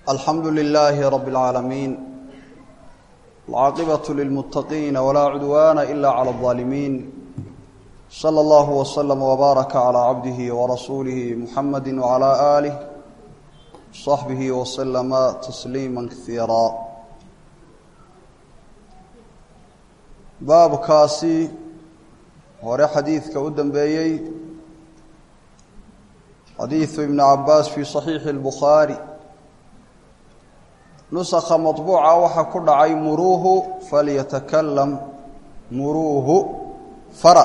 alxamdu lilaahi rabi اlcaalamiin alcaaqibaة lilmuttaqiina walaa cudwaana ila clى اlظaalimiin slى اllahu wslm wbaaraka calى cabdihi warasuulihi muxamadi wcalى aalih صaxbihi wslama tasliima kaiira baabkaasi hore xadiidka u dambeeyey xadiidu ibn cabaas fi صaxiixi اlbukhaari nusakha maطbuuca waxaa ku dhacay muruuhu falyatakalam muruuhu fara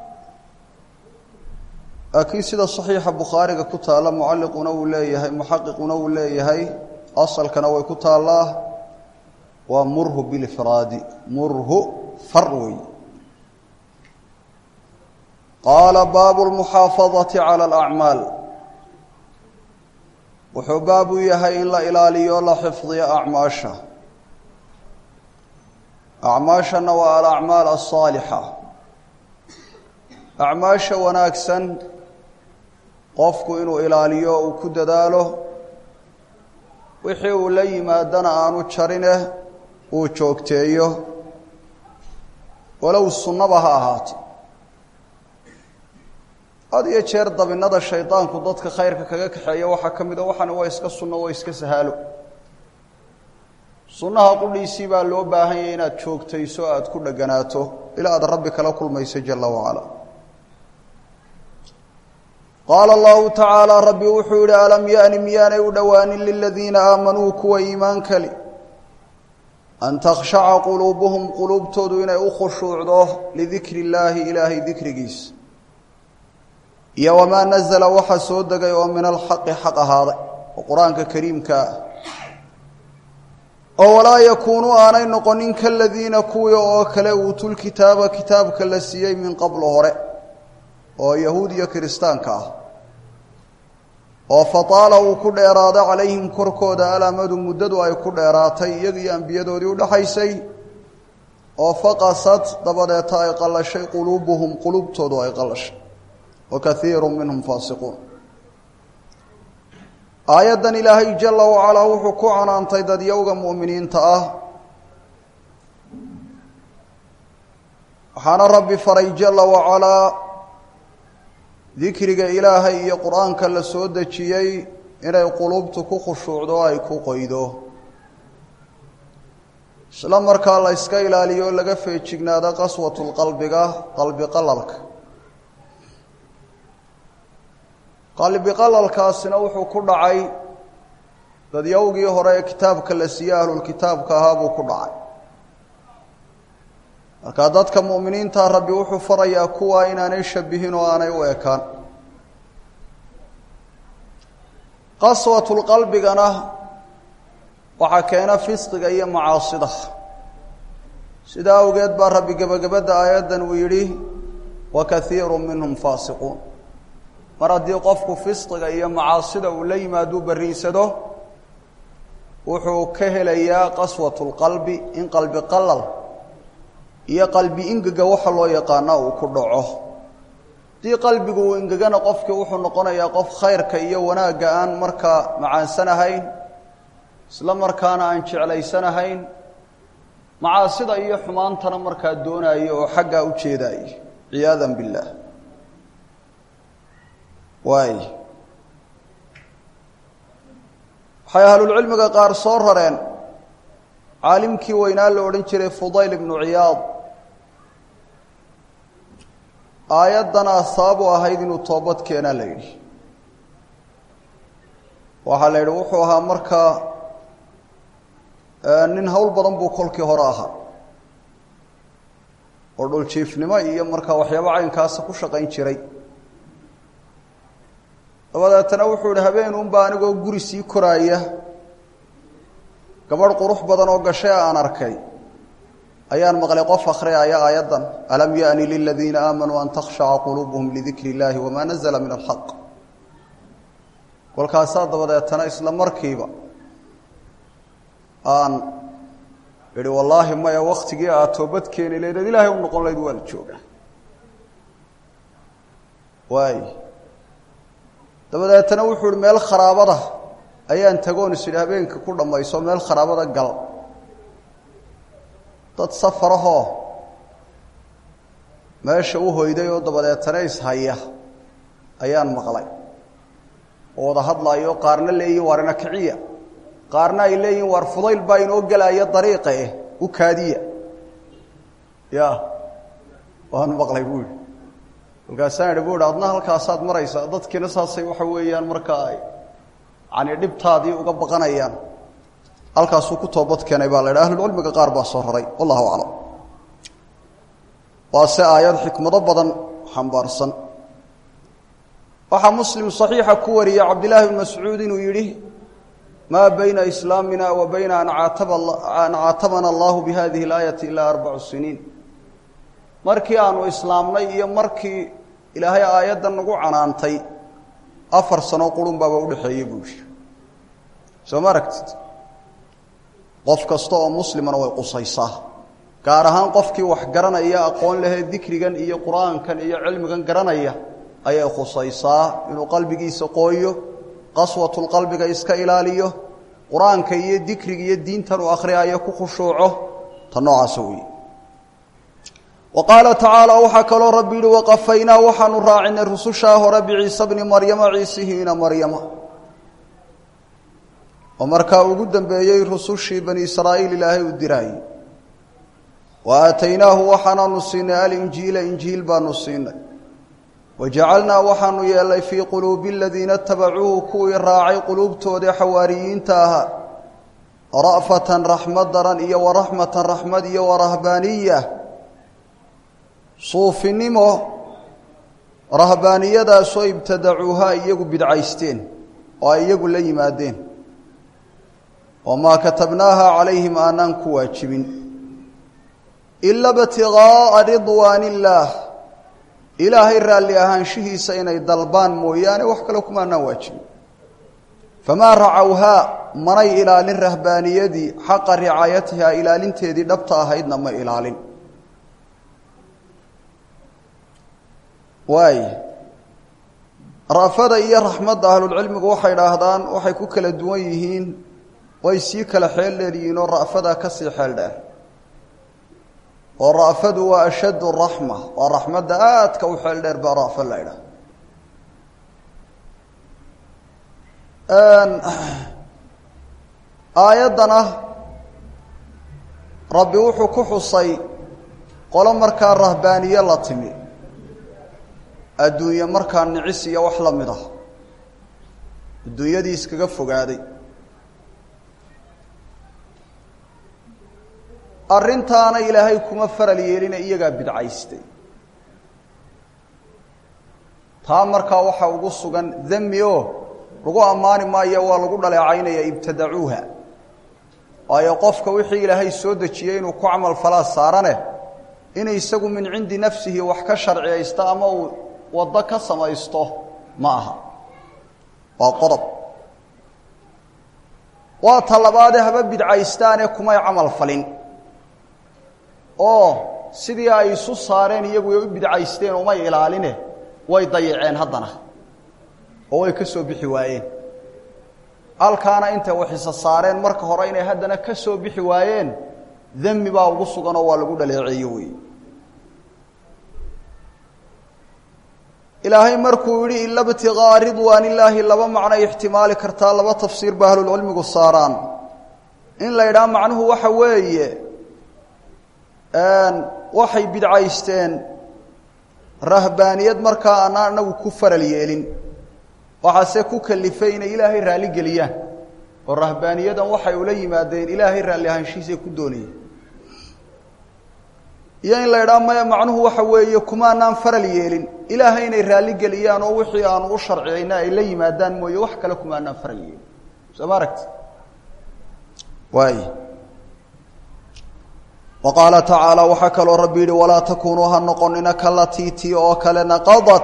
laakiin sida صaxiixa bukhaariga ku taalla mucalliquna uu leeyahay muxaqiquna uu leeyahay asalkana way ku taallaa waa murhu bilifraadi murhu far wey qaala baabu lmuxaafadati cala alacmaal wuxuu baab u yahay in la ilaaliyo la xifdiyo acmaasha acmaashana waa alacmaal asaalixa acmaasha wanaagsan qofku inuu ilaaliyo uu ku dadaalo wixii uu la yimaadana aanu jarine uu joogteeyo walow sunnaba ha ahaato had iyo jeer dabinada shaydaanku dadka khayrka kaga kaxeeya waxaa ka mid a waxani waa iska sunno waa iska sahaalo sunnaha qudhiisii baa loo baahan yahay inaad joogtayso aada ku dheganaato ilaa aad rabbi kala kulmayso jala wacala qaala allahu tacaala rabbi wuxuu yihi alam yaani miyaanay u dhowaanin liladiina aamanuu kuwa iimaan kali an takhshaca quluubuhum quluubtoodu inay u khushuucdo lidikri illaahi ilaahay dikrigiisa iyo wamaa nazala waxa soo degay oo min alxaqi xaq ahaaday oo qur-aanka kariimka ah oo walaa yakuunuu aanay noqonin kaladiina kuwii oo kale uutulkitaaba kitaabka la siiyey min qablo hore oo yahuud iyo kiristaanka ah oo fataala uu ku dheeraado calayhim korkooda alamadu muddadu ay ku dheeraatay iyaga iyo ambiyadoodii udhaxaysay oo faqasad dabadeeta ay qallashay quluubuhum quluubtoodu ay qallashay wa kaiiru minhum faasiquun aayaddan ilaahay jala wacalaa wuxuu ku canaantay dadyowga mu'miniinta ah waxaana rabbi faray jala wacalaa dikriga ilaahay iyo qur-aanka la soo dejiyey inay quluubtu ku khushuucdo o ay ku qoydo isla markaa la yska ilaaliyo o laga feejignaado qaswatulqalbiga qalbi qalalka qalbi qalalkaasina wuxuu ku dhacay dadyowgii hore ee kitaabka la siiyey ahlulkitaabka ahaa buu ku dhacay markaa dadka mu'miniinta rabbi wuxuu farayaa kuwa inaanay shabihin oo aanay u ekaan qaswatulqalbigana waxaa keena fisqiga iyo macaasida sidaa awgeed baa rabbi gebagabadda aayaddan uu yidhi wa kaiiru minhum faasiquun mar haddii qofku fisqiga iyo macaasida uu la yimaaduu barriinsado wuxuu ka helayaa qaswatulqalbi in qalbi qalal iyo qalbi ingega waxa loo yaqaana uu ku dhaco haddii qalbigu uu ingegana qofkii wuxuu noqonayaa qof khayrka iyo wanaagga aan markaa macaansanahayn isla markaana aan jeclaysanahayn macaasida iyo xumaantana markaa doonaayo oo xaggaa u jeedaayo ciyaadan billaah waay waxay ahlulcilmiga qaar soo rareen caalimkii weynaa la odhan jiray fudayl ibnu ciyaad aayaddana sabab u ahayd inuu toobad keenaa la yidhi waxaa la yidhi wuxuu ahaa markaa nin hawl badan buu kolkii hore ahaa oo dhuljiifnimo iyo markaa waxyaabo caynkaasa ku shaqayn jiray dabadeetana wuxuu yihi habeenunba anigoo guri sii koraaya gabadh qurux badan oo gashay aan arkay ayaan maqlay qof akhriyaya aayaddan alam yaani liladiina aamanuu an takhshaca quluubuhum lidikri illaahi wamaa nazla min alxaq kolkaasaa dabadeetana isla markiiba aan idhi wallaahi maya waktigii aad toobad keeni layd ad ilaahay u noqon layd waa la joogaa waay dabadeetana wuxuu ihi meel kharaabada ayaan tagoon is idhi habeenka ku dhammayso meel kharaabada gal dad safarahoo meesha u hoyday oo dabadeetana ishaya ayaan maqlay oo wada hadlaayo qaarna leeyihin waar ina kiciya qaarna ay leeyihin waar fudayl baa inoo gelaya dariiqa eh u kaadiya ya waan maqlay buu yihi kolkaasaan idhi bu ihi adna halkaasaad maraysaa dadkiina saasay waxa weeyaan markaa ay yani dhibtaadii uga baqanayaan halkaasuu ku toobad keenay baa la idha ahlulcilmiga qaar baa soo raray wallahu aclam waa se aayad xikmado badan xambaarsan waxaa muslim صaxiixa ku wariyey cabdillaahi bn mascuud inuu yidhi maa bayna islaamina wa bayna an caatabana allahu bihadihi اlaayati ilaa arbacu siniin markii aanu islaamnay iyo markii ilaahay aayaddan nagu canaantay afar sano qurun baaba udhexeeyey buu yihi soo ma aragtid qof kasta oo muslimana way qusaysaa gaar ahaan qofkii wax garanaya aqoon lehee dikrigan iyo qur-aankan iyo cilmigan garanaya ayay khusaysaa inuu qalbigiisa qooyo qaswatulqalbiga iska ilaaliyo qur-aanka iyo dikriga iyo diintan uu akhriyayo ku khushuuco ta noocaasa weeye wa qaala tacaala waxaa kaloo rabbi yihi waqafaynaa waxaanu raacinay rusushaa hore biciise bni maryama ciisihiina maryama oo markaa ugu dambeeyey rusushii bani israa'iil ilaahay u diraayey wa aataynaahu waxaanaanu siinay alinjiila injiil baanu siinay wajacalnaa waxaanu yeelnay fii quluubi aladiina tabacuuhu kuwii raacay quluubtooda xawaariyiinta ahaa ra'fatan raxmad daran iyo waraxmatan raxmad iyo warahbaaniya suufinimo rahbaaniyadaasoo ibtadacuuhaa iyagu bidcaysteen oo ay iyagu la yimaadeen wamaa katabnaaha calayhim aanaan ku waajibin ila btigaaa ridwaan illaah ilaahay raalli ahaanshihiisa inay dalbaan mooyaane wax kale kumaanaan waajibin famaa racawhaa manay ilaalin rahbaaniyadii xaqa ricaayatihaa ilaalinteedii dhabta ahaydna ma ilaalin waay ra'fada iyo raxmadda ahlulcilmigu waxay dhaahdaan waxay ku kala duwan yihiin way sii kala xeel dheer yihiin oo ra'fadaa ka sii xeel dheer oo ra'fadu waa ashaddu raxma waa raxmadda aadka u xeel dheer baa ra'fo la idhaha aayaddana rabbi wuxuu ku xusay qolo markaa rahbaaniye la timi adduunye markaa nicis iyo wax la mid ah adduunyadii iskaga fogaaday arrintaana ilaahay kuma faral yeelina iyagaa bidcaystay taa markaa waxaa ugu sugan dami o lagu ammaani maayo waa lagu dhaleecaynaya ibtadacuuha waayo qofka wixii ilaahay soo dejiyey inuu ku camal falaa saarane inay isagu min cindi nafsihi wax ka sharciyaysto ama uu waddo ka samaysto ma aha waa qodob waa ta labaadee haba bidcaystaane kumay camal falin oo sidii ay isu saareen iyagu ay u bidcaysteen umay ilaaline way dayaceen haddana oo way ka soo bixi waayeen halkaana intay waxisa saareen marka hore inay haddana ka soo bixi waayeen demi baa ugu suganoo waa lagu dhaleeceeye wey ilaahay markuu yihi ila btigaaa ridwaan illaahi laba macnoy ixtimaali kartaa laba tafsiir ba ahlulcilmigu saaraan in la yidhaha macnuhu waxa weeye waxay bidcaysteen rahbaaniyad markaa aanaa anagu ku faral yeelin waxaase ku kalifay inay ilaahay raalli geliyaan oo rahbaaniyadan waxay ula yimaadeen ilaahay raalli ahaanshihiisay ku doonayeen iyo in la idhaha maya macnuhu waxa weeye kumaanaan faral yeelin ilaahay inay raalli geliyaan oo wixii aanu u sharciyayna ay la yimaadaan mooye wax kale kumaanaan faral yeelin soo ma aragti waay wa qaala tacaala waxaa kaloo rabbi yihi walaa takunuu ha noqonina kalatiiti oo kale naqadat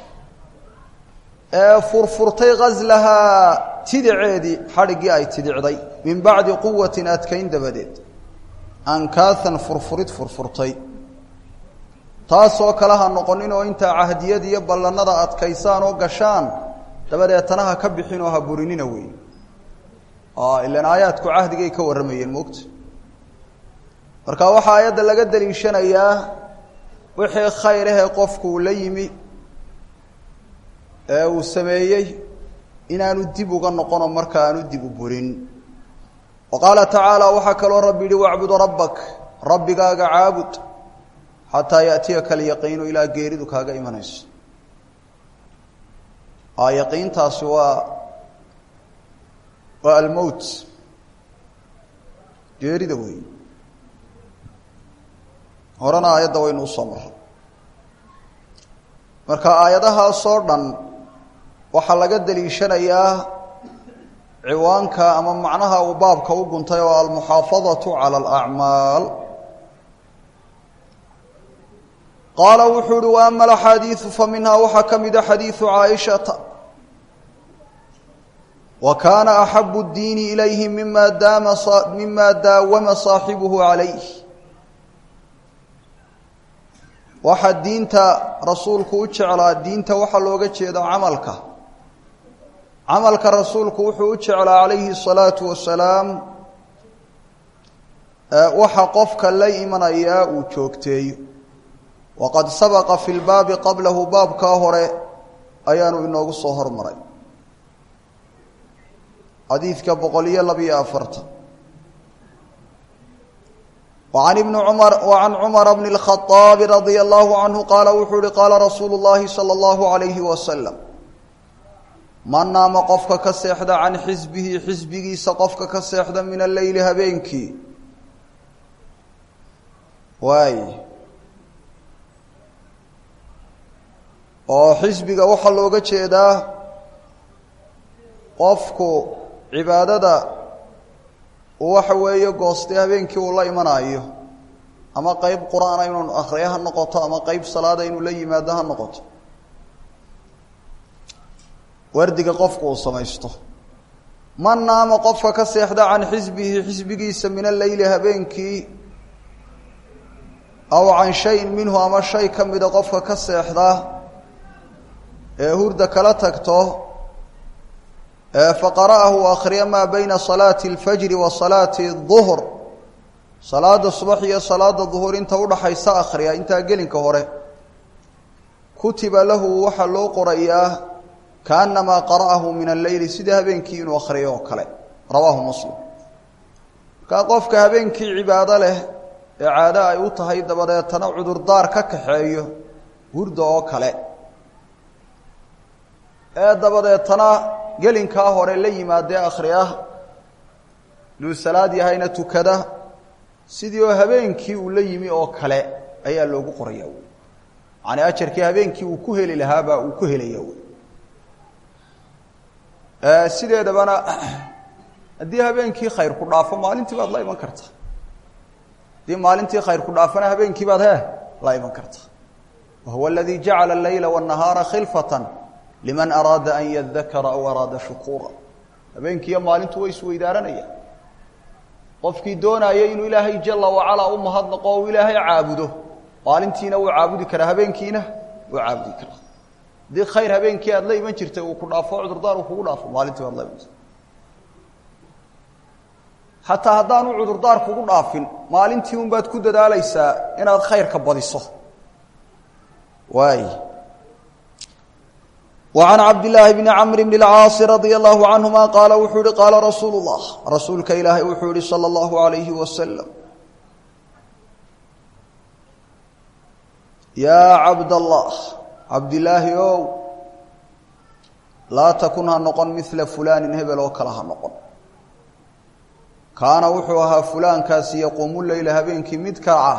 ee furfurtay ghaslahaa tidiceedii xadhiggii ay tidicday min bacdi quwatin adkayn dabadeed ankaathan furfurid furfurtay taasoo kale ha noqonin oo intaa cahdiyad iyo ballannada adkaysaan oo gashaan dabadeetana ha ka bixin oo ha burinina wey ilan aayaadku cahdigay ka warramayeen moogta marka waxaa aayadda laga daliishanayaa wixii khayr ahee qofku uu la yimi ee uu sameeyey inaanu dib uga noqono marka aanu dib u burin wa qaala tacaala waxaa kaloo rabbi yihi wacbud rabbak rabbigaaga caabud xataa yaatiyaka alyaqiinu ilaa geeridu kaaga imanayso a yaqiintaasi waa waa almowt geerida wey horena aayadda waynu usoo marray marka aayadahaasoo dhan waxaa laga daliishanayaa ciwaanka ama macnaha uu baabka u guntay oo almuxaafadatu cala alacmaal qaala wuxuu uhi wa ama alaxaadiidu fa minhaa waxaa ka mida xadiidu caaishata wa kaana axabu اddiini ilayhi mima daama mima daawama saaxibuhu calayh waxaa diinta rasuulku u jeclaa diinta waxaa looga jeeda camalka camalka rasuulku wuxuu u jeclaa calayhi الsalaatu wasalaam waxa qofka la imanayaa uu joogteeyo waqad sabaqa fi lbaabi qablahu baabkaa hore ayaanu inoogu soo hormaray xadiidka boqol iyo labiyo afartan وعن بن cمر وعن cمر بن الخطاب رضي الله عنه qاaل wuxuu uhi qاala رasuuل اللahi صلى الله عليه وسلم man naama qofka ka seexda can xisbihi xisbigiisa qofka ka seexda min الleyli habeenkii waay oo xisbiga waxaa looga jeedaa qofku cibaadada waxa weeye goostay habeenkii uu la imanayo ama qeyb qur-aana inuu akriyo ha noqoto ama qeyb salaada inuu la yimaado ha noqoto wardiga qofku uu samaysto man naama qofka ka seexda can xisbihi xisbigiisa min alleyli habeenkii aw can shayin minhu ama shay ka mida qofka ka seexda ee hurda kala tagto faqara'ahu akhriya maa bayna salaati اlfajri wa salaati الظuhr salaada subax iyo salaada duhur inta udhaxaysa akhriya intaa gelinka hore kutiba lahu waxaa loo qorayaa kaanamaa qara'ahu min alleyli sida habeenkii inuu akhriyo oo kale rawaahu muslim markaa qofka habeenkii cibaado leh ee caado ay u tahay dabadeetana cudurdaar ka kaxeeyo hurda oo kale ee dabadeetana gelinkaa hore la yimaadee akhriya inuu salaad yahayna tukada sidii oo habeenkii uu la yimi oo kale ayaa loogu qoraya wy macnii ajarkii habeenkii uu ku heli lahaabaa uu ku helaya wy sideedabana haddii habeenkii khayr ku dhaafo maalintii baad la iman karta haddii maalintii khayr ku dhaafona habeenkii baad he la iman karta wahuwa aladii jacala aleyla wاnahaara khilfata liman araada an yadakara aw araada shukuura habeenkiiyo maalintu way isweydaaranaya qofkii doonaya inuu ilaahay jala wacalaa u mahadnaqo o ilaahay caabudo maalintiina wuu caabudi karaa habeenkiina wuu caabudi karaa haddii khayr habeenkii aad la iman jirtay uu ku dhaafo cudurdaar uu kugu dhaafo maalintii baad la iman jirta xataa haddaanu cudurdaar kugu dhaafin maalintii un baad ku dadaalaysaa inaad khayrka badiso waay وعن cبد اللahi بن cمر بن الcاaص رضي الله عنهma qاala wuxuu hi qاala رasuuل الlah rasuulka ilaahay wuxuu yihi slى الlaه عaليه وسلم yا cabd الlah cabdilaahi ow laa takun ha noqon miثla fulani hebel oo kale ha noqon kaana wuxuu ahaa fulaankaasi yaquumu leyla habeenkii mid kaca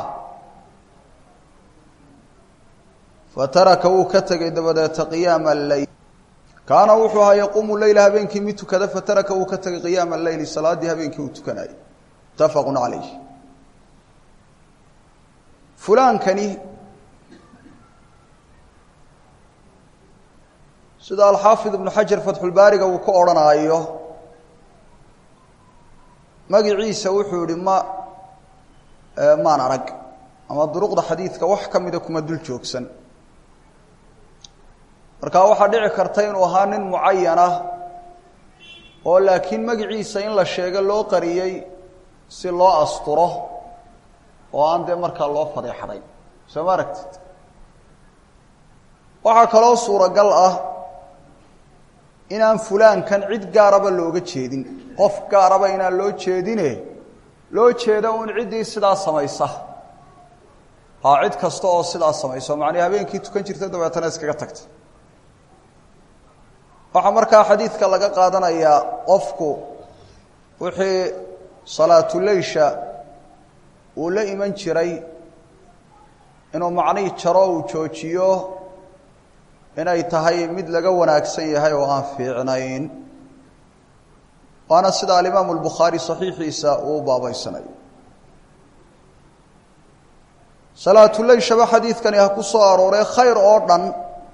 fataraka wuu ka tegay dabadeeta qiyaama aleyl kaana wuxuu ahaa yaquumu leyla habeenkii mid tukada fataraka wuu ka tegay qiyaama aleyli salaaddii habeenkii uu tukanayay mutafaqu calayh fulaankani sida alxaafid ibnu xajar fatxulbaariga uu ku odhanaayo magiciisa wuxuu yihi ma maan arag ama duruqda xadiidka wax ka mida kuma dul joogsan markaa waxaa dhici karta inuu ahaa nin mucayana oo laakiin magiciisa in la sheego loo qariyey si loo asturo oo aan dee markaa loo fadeexday soo ma aragtid waxaa kaloo suuragal ah inaan fulaankan cid gaaraba looga jeedin qof gaaraba inaan loo jeedine loo jeedo uun ciddii sidaa samaysa haa cid kasta oo sidaa samayso macnii habeenkii tukan jirta dabeetana iskaga tagta waxaa markaa xadiidka laga qaadanayaa qofku wixii salaatuleysha uu la iman jiray inuu macnihii jaro uu joojiyo inay tahay mid laga wanaagsan yahay oo aan fiicnayn waana sida alimaamu albukhaari saxiixiisa uu baabaysanayo salaatuleyshaba xadiidkani ha ku soo arooree khayr oo dhan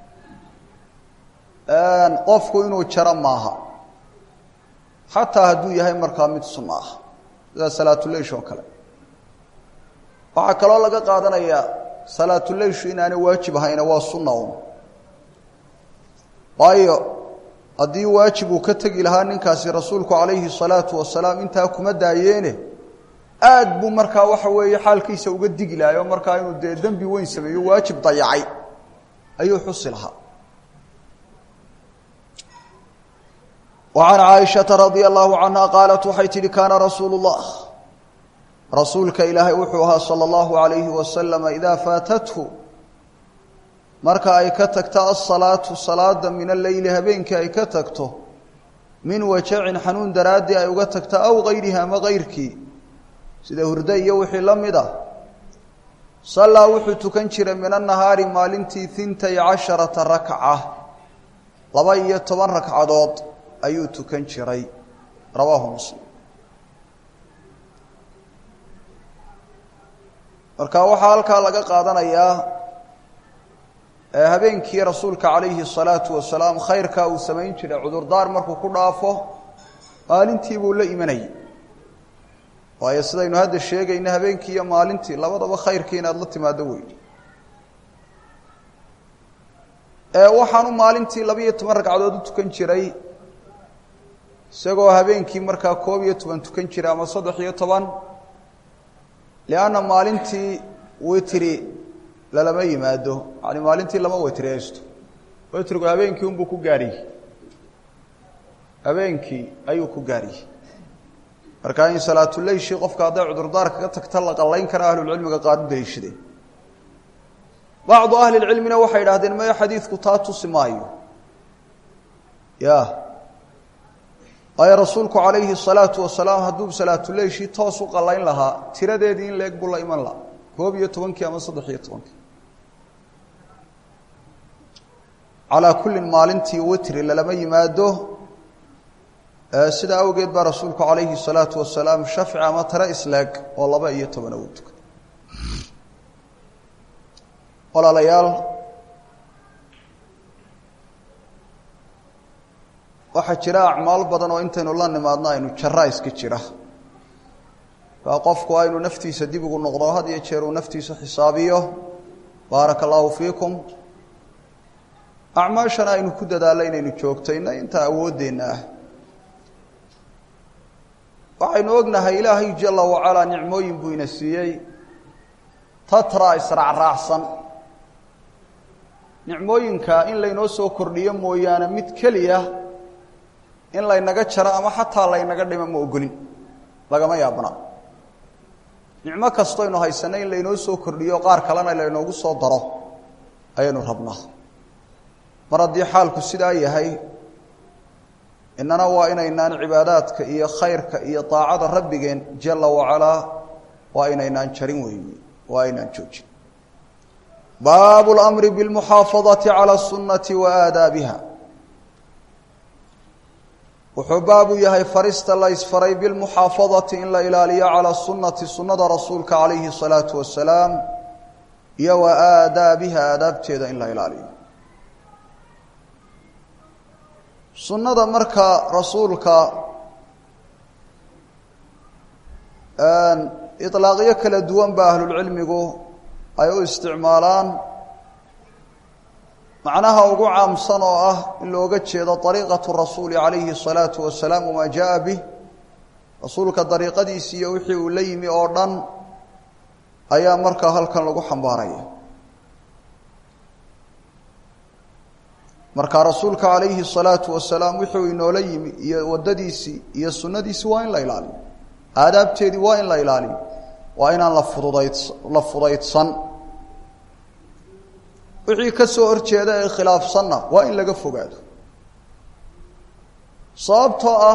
qofku inuu jaro maaha xataa hadduu yahay markaa mid sunno ah sida salaatuleysh oo kale waxaa kaloo laga qaadanayaa salaatuleyshu inaanay waajib ahayna waa sunna un waayo haddii waajib uu ka tegi lahaa ninkaasi rasuulku calayhi salaatu wasalaam intaa kuma daayeene aad buu markaa waxa weeye xaalkiisa uga digi lahay oo markaa inuu dee dembi weyn sameeyo waajib dayacay ayuu xusi lahaa wa can caaishata radia allahu canha qaalat waxay tidhi kaana rasuulu llah rasuulka ilaahay wuxuu ahaa sala allahu alayhi wasalama idaa faatathu marka ay ka tagto asalaatu salaada min alleyli habeenkii ay ka tagto min wajacin xanuun daraaddii ay uga tagto aw gayrihi ama gayrkii sida hurdo iyo wixii la mid ah sallaa wuxuu tukan jiray min annahaari maalintii hintay casharata rakca laba iyo toban ragcadood ayuu tukan jiray rawaahu muslim marka waxaa halkaa laga qaadanayaa habeenkii rasuulka calayhi الsalaatu wasalaam khayrkaa uu samayn jiray cudurdaar markuu ku dhaafo maalintii buu la imanayay waayo sidaynu hadda sheegayna habeenkii iyo maalintii labadaba khayrkii inaad la timaado wey waxaanu maalintii laba-iyo toban ragcadood u tukan jiray isagoo habeenkii markaa koob iyo toban tukan jiray ama saddex iyo toban lianna maalintii witri lalama yimaado yani maalintii lama witriyaysto witrigu habeenkii unbuu ku gaariyey habeenkii ayuu ku gaariyey marka in salaatuleyshi qofka hadday cudurdaar kaga tagta la qallayn kara ahlulcilmiga qaar u daliishadeen bacdu ahli lcilmina waxay idhahdeen maya xadiidku taa tusi maayo ya waayo rasuulku calayhi salaatu wasalaam hadduu salaatuleyshi toos u qallayn lahaa tiradeedii in leeg buu la iman lahaa koob iyo tobankii ama saddex iyo tobankii calaa kullin maalintii witri lalama yimaado sidaa awgeed baa rasuulku calayhi salaatu wasalaam shafci ama tare isleeg oo laba iyo tobana uu tukay walaalayaal waxaa jira acmaal badan oo intaynu la nimaadno aynu jaraa iska jira kaa qofku aynu naftiisa dib ugu noqdo had iyo jeer uu naftiisa xisaabiyo baaraka allaahu fiikum acmaashana aynu ku dadaallo inaynu joogtayna intaa awooddeenna ah waxaynu ognahay ilaahay jala wacalaa nicmooyin buu ina siiyey tatra israacraacsan nicmooyinka in laynoo soo kordhiyo mooyaane mid keliya in laynaga jaro ama xataa laynaga dhimo ma ogolin lagama yaabna nicmo kastoynu haysanno in laynoo soo kordhiyo qaar kalena laynoogu soo daro ayaynu rabnaa mar haddii xaalku sidaa yahay innana waa inaynaan cibaadaadka iyo khayrka iyo daacada rabbigeen jala wacalaa waa inaynaan jarin weyni waa aynaan joojin baabu اlamri biاlmuxaafadati calى الsunati wa aadaabiha wuxuu baabu yahay farista la ysfaray bilmuxaafadati in la ilaaliyo calى sunati sunada rasuulka calayhi الsalaatu wasalaam iyo wa aadaabiha aadaabteeda in la ilaaliyo sunnada marka rasuulka iطlaaqyo kala duwan ba ahlulcilmigu ay u isticmaalaan macnaha ugu caamsan oo ah in looga jeedo ariiqatu rasuuli calayhi الsalaatu wasalaam wamaa jaءa bih rasuulka dariiqadiisi iyo wixii uu la yimi oo dhan ayaa markaa halkan lagu xambaaraya marka rasuulka calayhi الsalaatu wasalaam wuxuu inoola yimi iyo wadadiisii iyo sunadiisi waa in la ilaaliyo aadaabteedii waa in la ilaaliyo waa inaan la fududayd la fudaydsan wixii ka soo horjeeda ee khilaafsanna waa in laga fogaado sababtoo ah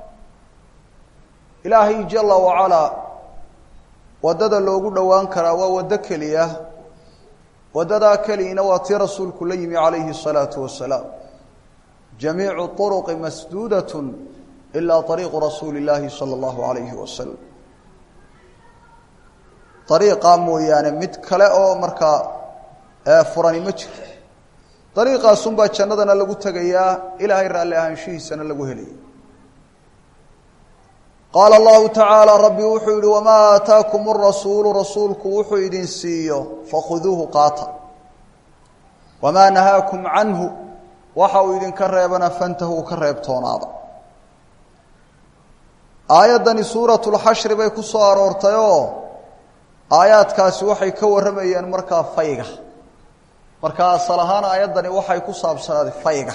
ilaahay jala wacalaa waddada loogu dhowaan karaa waa waddo keliya waddadaa keliyina waa tii rasuulku la yimi calayhi الsalaatu wasalaam jamiicu طuruqi masduudat ilaa طariiqu rasuuli اllaahi salى اllahu alayhi wasalam ariiqaa mooyaane mid kale oo markaa furani ma jiro dariiqaasunbaa jannadana lagu tegayaa ilaahay raalli ahaanshihiisana lagu helaya qaala allahu tacaala rabbi wuxuu yihi wamaa aataakum rasuulu rasuulku wuxuu idin siiyo fakhuduuhu qaata wamaa nahaakum canhu waxa uu idinka reebana fantahuu ka reebtoonaada aayaddani suuratu lxashri bay ku soo aroortayoo aayaadkaasi waxay ka warramayeen markaa fayga marka asal ahaan aayaddani waxay ku saabsanaaday fayga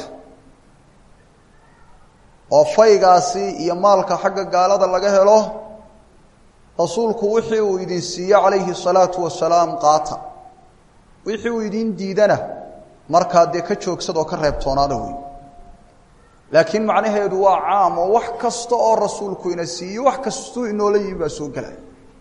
oo faygaasi iyo maalka xagga gaalada laga helo rasuulku wixii uu idin siiye calayhi salaatu wasalaam qaata wixii uu idin diidana markaa dee ka joogsadoo ka reebtoonaada wey laakiin macnaheedu waa caam oo wax kasta oo rasuulku ina siiye wax kastuu inoola yimi baa soo gelaya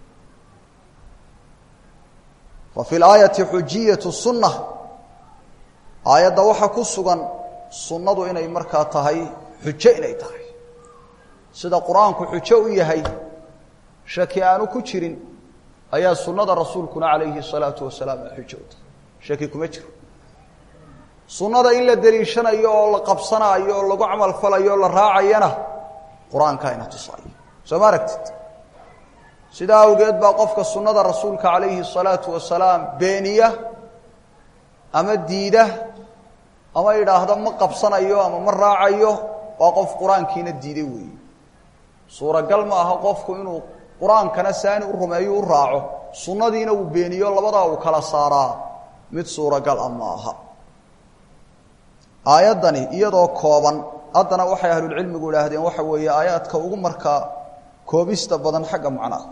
wa fi laayati xujiyatu sunna aayadda waxaa ku sugan sunnadu inay markaa tahay xujo inay tahay sida qur-aanku xujo u yahay shaki aanu ku jirin ayaa sunnada rasuulkuna calayhi الsalaatu wasalaam ay xujo u tahay shaki kuma jiro sunnada in la deliishanayo oo la qabsanaayo oo lagu camal falayo o la raacayana qur-aanka ina tusaayo soo ma aragtid sidaa awgeed baa qofka sunnada rasuulka calayhi الsalaatu wasalaam beeniya ama diida ama idhaahda ma qabsanayo ama ma raacayo waa qof qur-aankiina diiday weeye suuragal ma aha qofku inuu qur-aankana saani u rumeeyo u raaco sunnadiina uu beeniyo labadaa uu kala saaraa mid suuragal a ma aha aayaddani iyadoo kooban haddana waxay ahlulcilmigu idhaahdeen waxa weeye aayaadka ugu markaa koobista badan xagga macnaha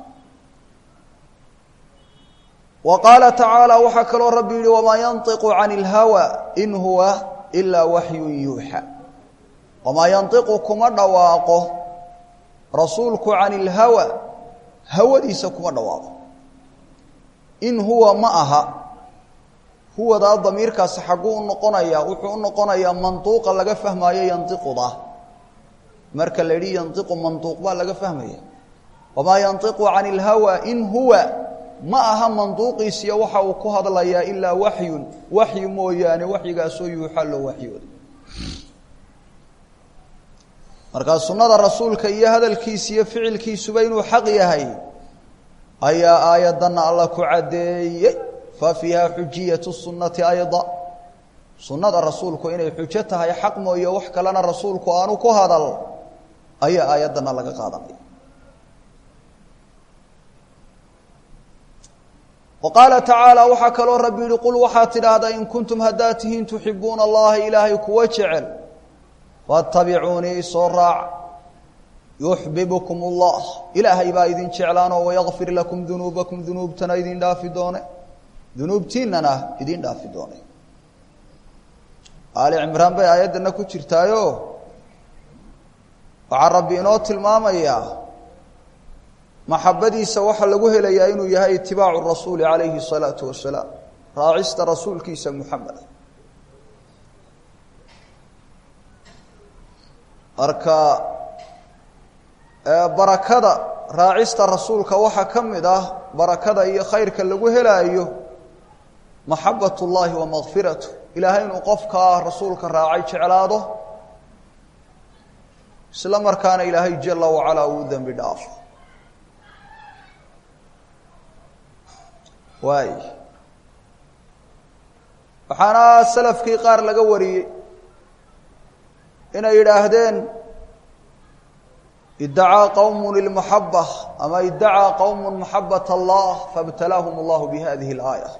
wa qaala tacaala waxaa kaloo rabbi yihi wamaa yanطiqu can اlhawa in huwa ilaa waxyun yuuxa wamaa yanطiqu kuma dhawaaqo rasuulku can اlhawa hawadiisa kuma dhawaaqo in huwa ma aha huwadaa damiirkaasi xagguu u noqonaya wuxuu u noqonayaa mantuuqa laga fahmaayo yantiquda marka la yidhi yantiqu mantuuq baa laga fahmaya wamaa yantiqu can اlhawa in huwa ma aha manduuqiisiya waxa uu ku hadlayaa ilaa waxyun waxyi mooyaane waxyigaasoo yuuxa loo waxyooda markaa sunnada rasuulka iyo hadalkiisa iyo ficilkiisuba inuu xaq yahay ayaa aayaddanna alla ku caddeeyey fa fiiha xujiyatu sunnati ayda sunnada rasuulku inay xujo tahay xaq mooye wax kalena rasuulku aanu ku hadal ayaa aayaddanna laga qaadanaya wa qaala tacaala waxaa kaloo rabbi yihi qul waxaad tidhaahdaa in kuntum haddaad tihiin tuxibuuna allaha ilaahay kuwa jecel faatabicuunii soo raac yuxbibkum اllah ilaahay baa idin jeclaanoo wayakfir lakum dunuubakum dunuubtana idin dhaafi doone dunuubtiinana idin dhaafi doone aali cimraan bay aayaddana ku jirtaayo waxaa rabbi inoo tilmaamayaa maxabadiisa waxaa lagu helayaa inuu yahay itibaacu rasuuli calayhi الsalaatu wasalaam raacista rasuulkiisa muxameda marka barakada raacista rasuulka waxaa ka mid ah barakada iyo khayrka lagu helaayo maxabat اllahi wa makfiratu ilaahay inuu qofkaa rasuulka raacay jeclaado isla markaana ilaahay jala wacalaa uu dembi dhaafo waay waxaana salafkii qaar laga wariyey inay yidhaahdeen idacaa qowm ilmuxaba ama idacaa qowm maxabat allah faاbtalaahum اllahu bihadihi اlaaya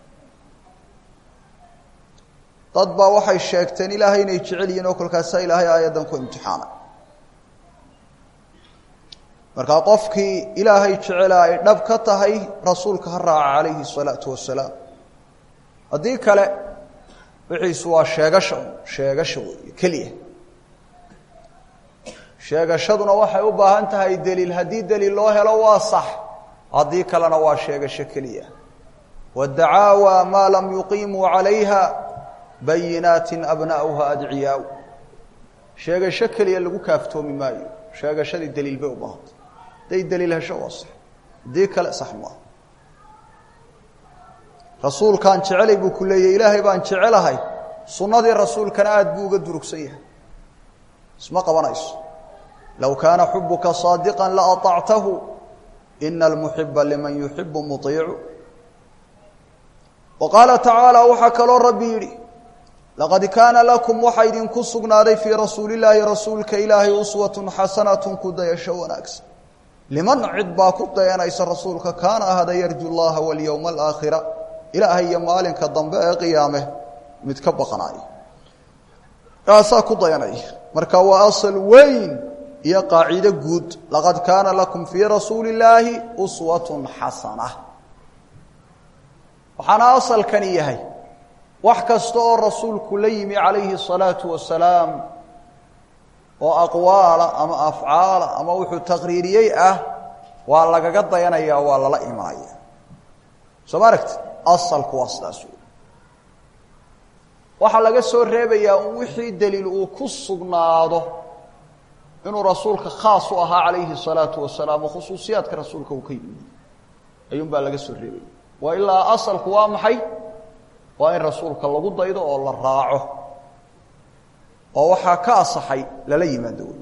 dad baa waxay sheegteen ilaahay inay jecel yihiin oo kolkaasaa ilaahay aayaddan ku imtixaanay markaa qofkii ilaahay jecela ay dhab ka tahay rasuulka ha raaca calayhi الsalaatu wasalaam haddii kale wixiisu waa sheegasha sheegasha weeye keliya sheegashaduna waxay u baahan tahay deliil haddii deliil loo helo waa sax haddii kalena waa sheegasho keliya wadacaawa maa lam yuqiimuu calayha bayinaatin abna'uha adciyaa sheegasho keliya lagu kaaftoomi maayo sheegashadii deliil bay u baahantay hadday deliil hesho waa sax haddii kale sax maaha rasuulkaan jecelay buu ku leeyahy ilaahay baan jecelahay sunnadii rasuulkana aada buu uga durugsan yahay isma qabanayso low kaana xubuka saadiqa laatactahu ina almuxiba liman yuxibu muiicu wa qaala tacaala waxaa kaloo rabbi yidhi laqad kaana lakum waxaa idinku sugnaaday fii rasuulillaahi rasuulka ilaahay uswatun xasanatun ku dayasho wanaagsan liman cid baa ku dayanaysa rasuulka kaana ahada yarju llaha walyowma alaakhira ilaahay iyo maalinka dambe ee qiyaame mid ka baqanaayo kaasaa ku dayanaya marka waa asal weyn iyo qaacido guud laqad kaana lakum fii rasuuli illaahi uswatun xasana waxaana asalkani yahay wax kasta oo rasuulku la yimi calayhi الsalaatu wasalaam oo aqwaala ama afcaala ama wuxuu taqriiriyey ah waa lagaga dayanaya waa lala imanaya soo ma aragti asalku waa sidaas wey waxaa laga soo reebayaa un wixii daliil uu ku sugnaado inuu rasuulka khaas u ahaa calayhi الsalaatu wasalaam oo khusuusiyaadka rasuulka uu ka yimi ayuun baa laga soo reebaya waa ilaa asalku waa maxay waa in rasuulka lagu daydo oo la raaco oo waxaa ka asaxay lala yimaado wey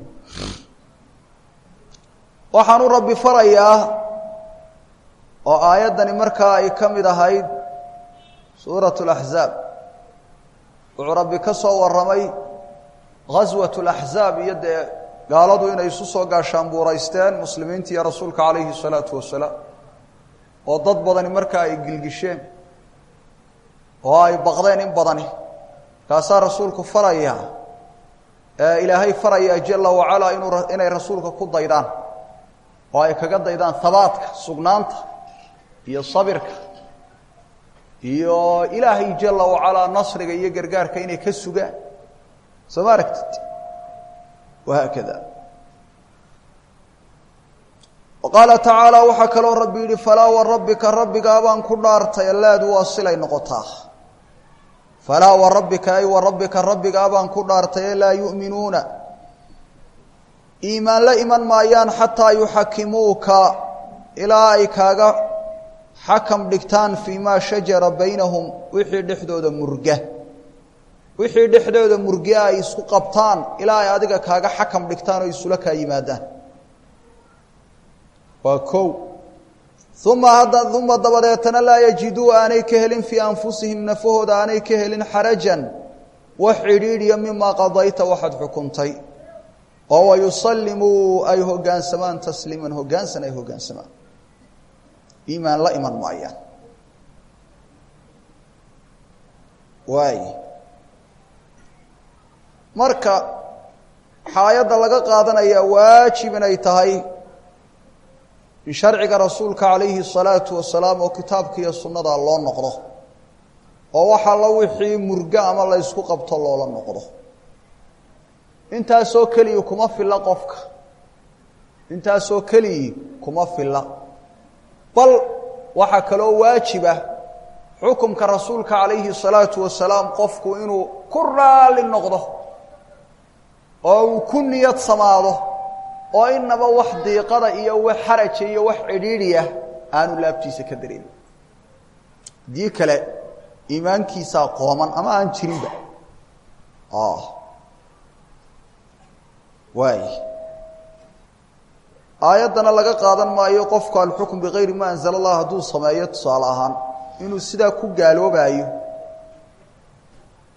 waxaanu rabbi farayaa oo aayaddani markaa ay ka mid ahayd suuraة اlaxzaab wuxuu rabbi ka soo warramay ghaswaة اlaxzaab iyo dee gaaladu inay isu soo gaashaanbuuraysteen muslimiinta iyo rasuulka calayhi الsalaatu wasalaam oo dad badani markaa ay gilgisheen oo ay baqdeen in badani kaasaa rasuulku faraya ilaahay faraya jala wacalaa inuu inay rasuulka ku daydaan oo ay kaga daydaan habaadka sugnaanta iyo sabirka iyo ilaahay jala wacalaa nasriga iyo gargaarka inay ka sugaan soo ma aragtid wahaakada qaala tacaala waxaa kaloo rabbi yidhi falaa warabbika rabbigaa baan ku dhaartay allaadu waa silay noqotaa falaa warabbika ay warabbika rabbigaa baan ku dhaartay ee laa yu'minuuna iimaan la iman maayaan xataa yuxakimuuka ilaa ay kaaga xakam dhigtaan fii maa shajara baynahum wixii dhexdooda murga wixii dhexdooda murge ay isku qabtaan ilaa ay adiga kaaga xakam dhigtaan oo isula kaa yimaadaan waa kow uma hadda uma dabadeetana laa yajiduu aanay ka helin fii anfusihim nafahooda aanay ka helin xarajan wax cidhiidhiya mimaa qadayta waxaad xukuntay oo wayusallimuu ay hoggaansamaan tasliiman hoggaansan ay hoggaansamaan iimaan la iman maayaan waay marka waxaa ayadda laga qaadanayaa waajib inay tahay in sharciga rasuulka calayhi الsalaatu wasalaam oo kitaabka iyo sunnada loo noqdo oo waxaa la wixii murgo ama la ysku qabto loola noqdo intaasoo keliyi kuma filla qofka intaasoo keliyi kuma filla bal waxaa kaloo waajiba xukumka rasuulka calayhi الsalaatu wasalaam qofku inuu ku raali noqdo oo uu ku niyad samaado oo inaba wax diiqada iyo wax xaraja iyo wax cidhiidhiya aanu laabtiisa ka dareemin haddii kale iimaankiisaa qooman ama aan jirinba waay aayaddana laga qaadan maayo qofku alxukm bigayri ma anzala allah hadduu sameeyo tusaale ahaan inuu sidaa ku gaaloobaayo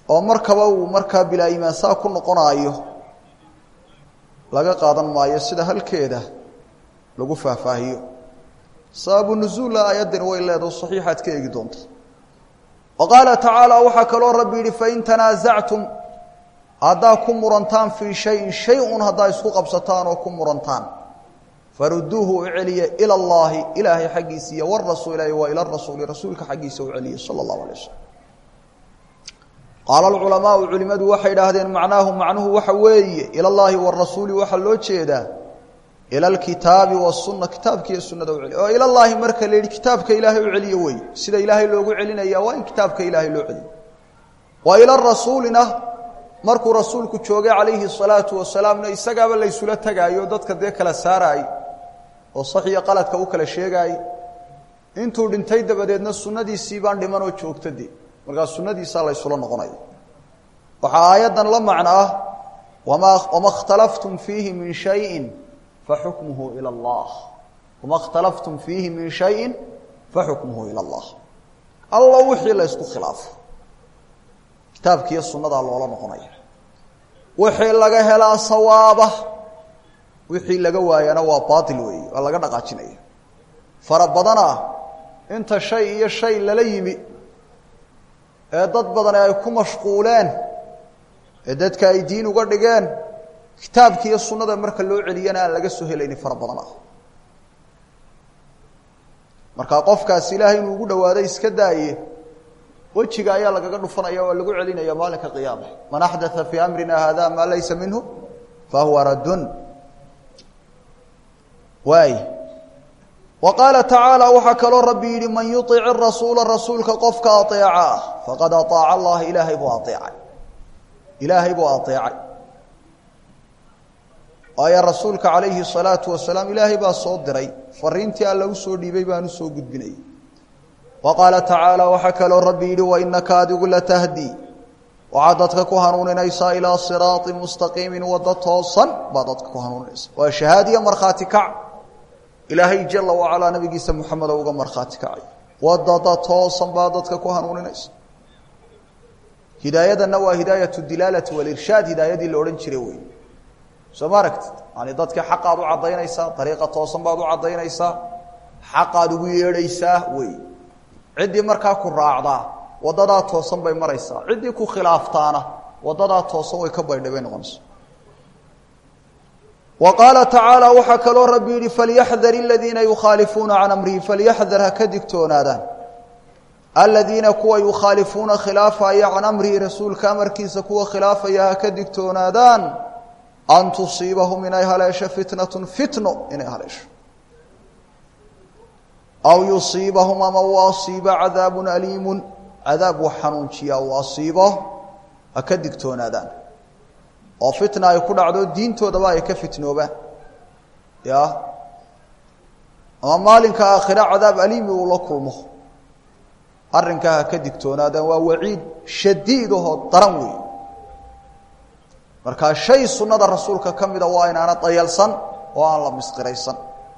oo markaba uu markaa bilaa iimaan saa ku noqonaayo laga qaadan maayo sida halkeeda lagu faahfaahiyo sababu nuzuulla aayaddani way leedaho saxiixaad ka eegi doonta wa qaala tacaala waxaa kaloo rabbi yidhi fain tanaasactum haddaa ku murantaan fii shayin shay un haddaa isku qabsataan oo ku murantaan faruduuhu u celiya ila allaahi ilaahay xaggiisa iyo warasuul wa ila rasuuli rasuulka xaggiisa u celiya sala allahu alay wasalam qaala alculamaau culimadu waxay idhaahdeen macnaahu macnuhu waxa weeye ila llaahi warasuuli waxaa loo jeedaa ila alkitaabi wasunna kitaabka iyo sunnada u celiya oo ila llaahi marka la yidhi kitaabka ilaahay u celiyo wey sida ilaahay loogu celinaya waa in kitaabka ilaahay loo celiyo wa ila rasuulina markuu rasuulku joogay calayhi salaatu wasalaamna isagaaba laysula tegaayo dadka dee kala saaraay oo sax iyo qaladka u kala sheegaay intuu dhintay dabadeedna sunnadiisii baan dhimanoo joogta de markaa sunnadiisaa laysula noqonaya waxaa aayaddan la macno ah wama wama اkhtalaftum fiihi min shayin faxukmuhu ilى اllah wama اkhtalaftum fiihi min shayin faxukmuhu ilى اllah allo wixii la ysku khilaafo kitaabkiiyo sunnadaa loola noqonaya wixii laga helaa sawaaba wixii laga waayana waa baail weeye waa laga dhaqaajinaya fara badana inta shay iyo shay lala yimi ee dad badani ay ku mashquuleen ee dadka ay diin uga dhigeen kitaabka iyo sunnada marka loo celiyana aan laga soo helayni fara badan ah marka qofkaasi ilaahay inuu ugu dhawaado iska daaye wejiga ayaa lagaga dhufanaya waa lagu celinaya maalinka qiyaama man axdaa fii amrina hada maa laysa minhu fahuwa raddun waay wa qaala tacaala waxaa kaloo rabbi yidhi man yuic rasuula rasuulka qofka aeeca ah faqad aaaca allaha ilaahay buu aeecay ilaahay buu aeecay waayo rasuulka calayhi salaatu wasalaam ilaahay baa soo diray fariintii alla u soo dhiibay baan u soo gudbinayay wa qaala tacaala waxaa kaloo rabbi yidhi wainaka adigu latahdi waxaad dadka ku hanuuninaysaa ilaa siraati mustaqiimin waddo toosan baad dadka ku hanuuninaysa waa shahaadiya markhaati kac ilaahay jala wacalaa nabigiisa moxamed uga markhaati kacay wadada toosan baa dadka ku hanuuninaysa hidaayadanna waa hidaayatu dilaalati walirshaad hidaayadii la odhan jiray wey soo ma aragtid yani dadkii xaqaad u caddaynaysaa dariiqa toosan baad u caddaynaysaa xaqaad ugu yeedhaysaa wey ciddii markaa ku raacdaa wadadaa toosan bay maraysaa ciddii ku khilaaftaana wadadaa toosan way ka baydhay bay noqonaysa wa qaala tacaala waxaa kaloo rabbi yidhi falyaxdar aladiina yukhaalifuuna can amrihi falyaxdar ha ka digtoonaadaan aladiina kuwa yukhaalifuuna khilaafaya can amrihi rasuulka amarkiisa kuwa khilaafaya ha ka digtoonaadaan an tusiibahum inay haleesho fitnatun fitno inay haleesho aw yusiibahum ama u asiibo cadaabun aliimun cadaab wax xanuunjiya uu asiibo ha ka digtoonaadaan oo fitna ay ku dhacdo diintoodaba ay ka fitnoobaan ya ama maalinka aakhira cadaab aliimi uu la kulmo arrinkaa ha ka digtoonaadaan waa waciid shadiid ahoo daran weey markaa shay sunnada rasuulka ka mida waa inaana dayalsan oo aan la misqiraysan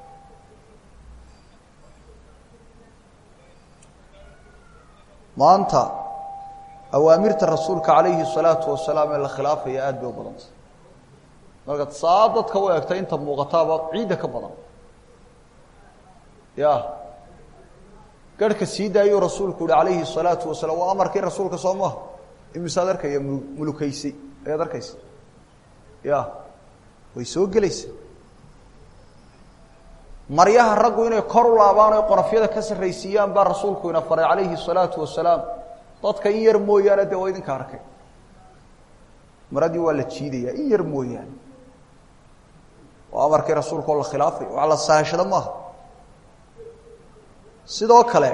maanta awaamirta rasuulka calayhi salaatu wasalaam ee la khilaafaya aada bay u badantay markaad saa dadka u egta inta muuqataaba ciidda ka badan ya garhka sii daayuu rasuulku yihi calayhi salaatu wasalaam waa amarkii rasuulka soo maha imisaad arkaya mulu mulukaysay ayaad arkaysa ya way soo gelaysa maryaha raggu inay kor u laabaan oy qonofyada ka sarraysiiyaan baa rasuulku ina faray calayhi salaatu wasalaam dadka in yar mooyaane dee waa idinka arkay maradii waa la jiidaya in yar mooyaane waa amarkii rasuulka oo la khilaafay wax la sahashado maaha sidoo kale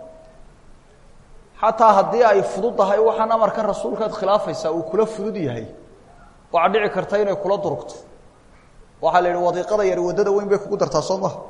xataa haddii ay fudud tahay waxaan amarkan rasuulkaad khilaafaysaa uu kula fudud yahay waxaa dhici karta inay kula durugto waxaa la yidhi wadiiqada yari waddada weyn bay kugu dartaa soo maha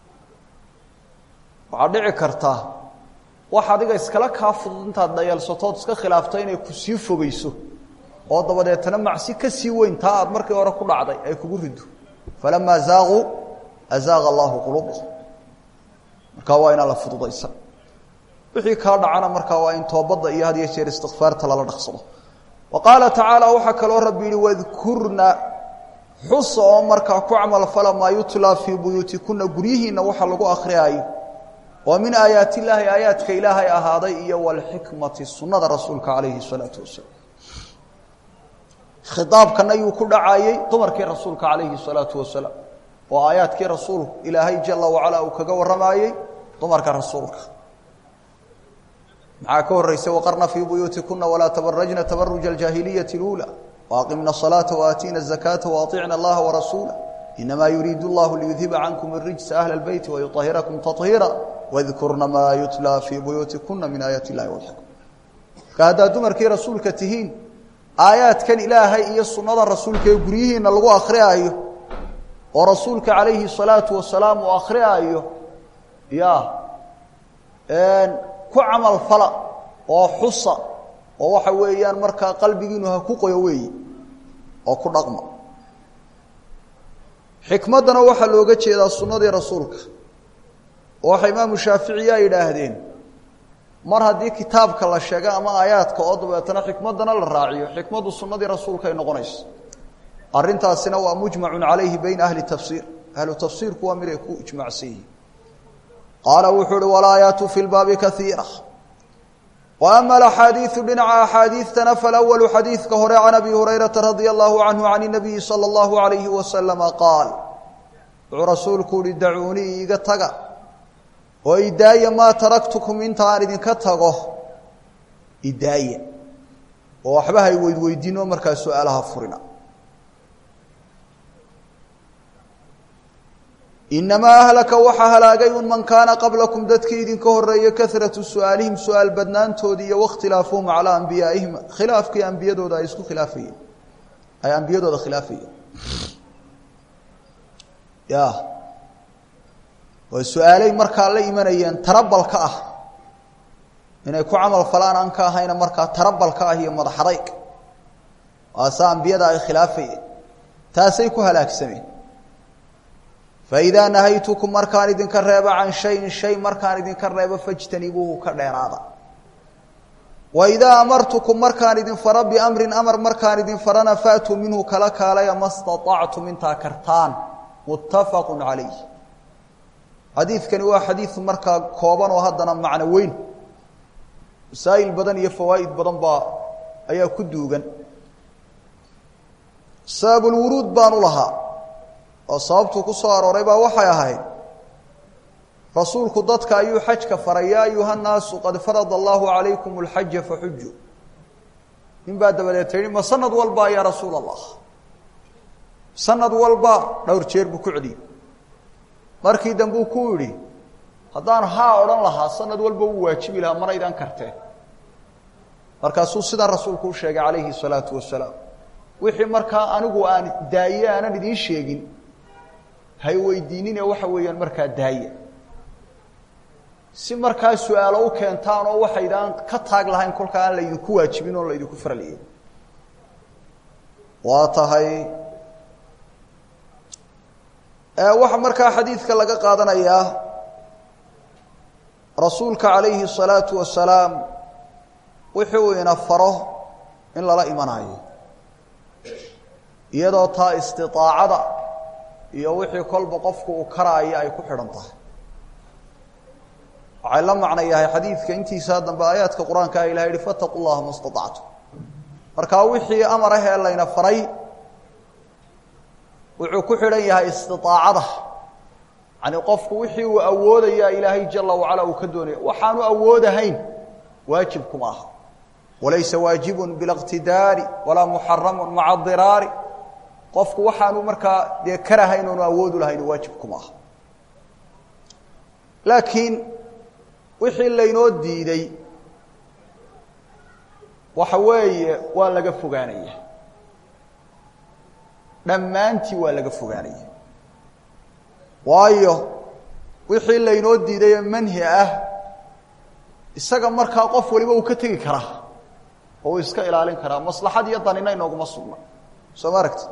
waxaa dhici karta wax adiga iskala kaa fudud intaad dhayalsatood iska khilaafto inay ku sii fogeyso oo dabadeetana macsi ka sii weyn taa aad markii hore ku dhacday ay kugu rido falamaa zaaquu azaaqa allahu quluubahum markaa waa inaan la fududaysan wixii kaa dhacana markaa waa in toobadda iyo had iyo jeer istikfaarta lala dhaqsado wa qaala tacaala waxaa kaloo rabbi yihi wadkurna xusa oo markaa ku camal fala maa yutlaa fii buyuutikuna guryihiinna waxa lagu akhriyaayo oo min aayaat illaahi aayaadka ilaahay ahaaday iyo walxikmati sunnada rasuulka calayhi salaatu wasalaam khitaabkan ayuu ku dhacayey dumarkii rasuulka calayhi salaatu wasalaam oo aayaadkii rasuulku ilaahay jala wacala uu kaga warramayey dumarka rasuulka maxaa ka horreysay waqarna fii buyuutikuna walaa tabarajna tabaruja aljaahiliyati اluulى waaqimna الصalaaةa waaatiina الzakaata waaطicna allaha warasuula inamaa yuriidu اllahu liyudhiba cankum الrijsa ahla اlbeyti wayuطahirakum taطhiira wadkurna maa yutlaa fii buyuutikuna min aayaati اllahi wاlxikma marka haddaad dumarkii rasuulka tihiin aayaadkan ilaahay iyo sunnada rasuulka ee guryihiina lagu akhriyaayo oo rasuulka calayhi الsalaatu wasalaam uu akhriyaayo ya ku camal fala oo xusa oo waxa weeyaan markaa qalbigiinu ha ku qoyo weeyi oo ku dhaqma xikmaddana waxaa looga jeedaa sunnadii rasuulka oo waxa imaamu shaaficiya yidhaahdeen mar haddii kitaabka la sheega ama aayaadka oo dabeetana xikmaddana la raaciyo xikmaddu sunnadii rasuulka ay noqonayso arrintaasina waa mujmacun calayhi bayna ahli tafsiir ahlu tafsiirku waa mid ay ku ijmacsan yihiin qaala wuxuu uhi walaayaatu fi lbaabi kaiira wa ama alaxaadiidu dhinaca axaadiidtana falawalu xadiidka hore can abi hurayrata radia allahu canhu can inabiyi sala allahu alayhi wasalama qaal wuxuu rasuulku uhi dacuunii iiga taga oo idaaya maa taraktukum inta aan idinka tago idaaya oo waxba hay weydweydiinoo markaa su-aalaha furina inamaa ahlaka waxaa halaagay un man kaana qablakum dadkii idinka horeeye karatu su-aalihim su-aal badnaantoodii iyo wakhtilaafuhum calaa ambiyaaihim khilaafkii ambiyadooda ay isku khilaafayeen ay ambiyadooda khilaafayeen ya waa su-aalay markaa la imanayeen tarabalka ah inay ku camal falaan aan ka ahayna markaa tarabalka ah iyo madaxadayg waase ambiyada ay khilaafayeen taasay ku halaagsameen faidaa nahaytukum markaan idinka reebo can shayin shay markaan idinka reebo fajtanibuuhu ka dheeraada waidaa amartukum markaan idin faro biamrin amar markaan idin farana faatuu minhu kala kaalaya ma staطactum intaa kartaan muttafaqu calayh xadiidkani waa xadiid markaa kooban oo haddana macno weyn masaa'il badan iyo fawaa'id badan baa ayaa ku duugan sababulwuruud baan u lahaa oo sababtuu ku soo arooray baa waxay ahayd rasuulku dadka ayuu xajka faray yaa ayuha nnaasu qad farada allahu calaykum alxaja faxuju nin baa dabadeeta yihi ma sanad walba yaa rasuul allah sanad walba dhowr jeer buu ku celiyey markii dambuu ku yidhi haddaan haa odhan lahaa sanad walba wuu waajibi lahaa manaydaan karteen markaasuu sidaa rasuulku u sheegay calayhi salaatu wasalaam wixii markaa anigu aan daaye aanan idiin sheegin hay weydiinine waxa weeyaan markaa daaya si markaa su-aalo u keentaan oo waxaydaan ka taag lahayn kolkaa aan laydinku waajibin oo laydinku faraliyin waa tahay waxaa markaa xadiidka laga qaadanayaa rasuulka calayhi الsalaatu wasalaam wixii uu ina faro in lala imanayo iyadoo taa istiطaacada iyo wixii kolba qofku uu karaayo ay ku xidhan tahay waxay la macno yahay xadiidka intiisaa dambe aayaadka qur-aanka a ilaha yihi fataqu llaha ma staطactum markaa wixii amar ah ee layna faray wuxuu ku xidhan yahay istiطaacada yani qofku wixii uu awoodaya ilaahay jala wacala uu ka doonaya waxaanu awoodahayn waajib kuma aha walaysa waajibu biاlاqtidaari walaa muxaramu maca diraari qofku waxaanu markaa dee karahayn oonu awoodu lahayn waajib kuma aha laakiin wixii laynoo diiday waxa weeye waa laga fogaanaya dhammaantii waa laga fogaanaya waayo wixii laynoo diiday ee manhi ah isaga markaa qof waliba uu ka tegi karaa oo uu iska ilaalin karaa maslaxad iyo danina inooguma sugna soo ma aragti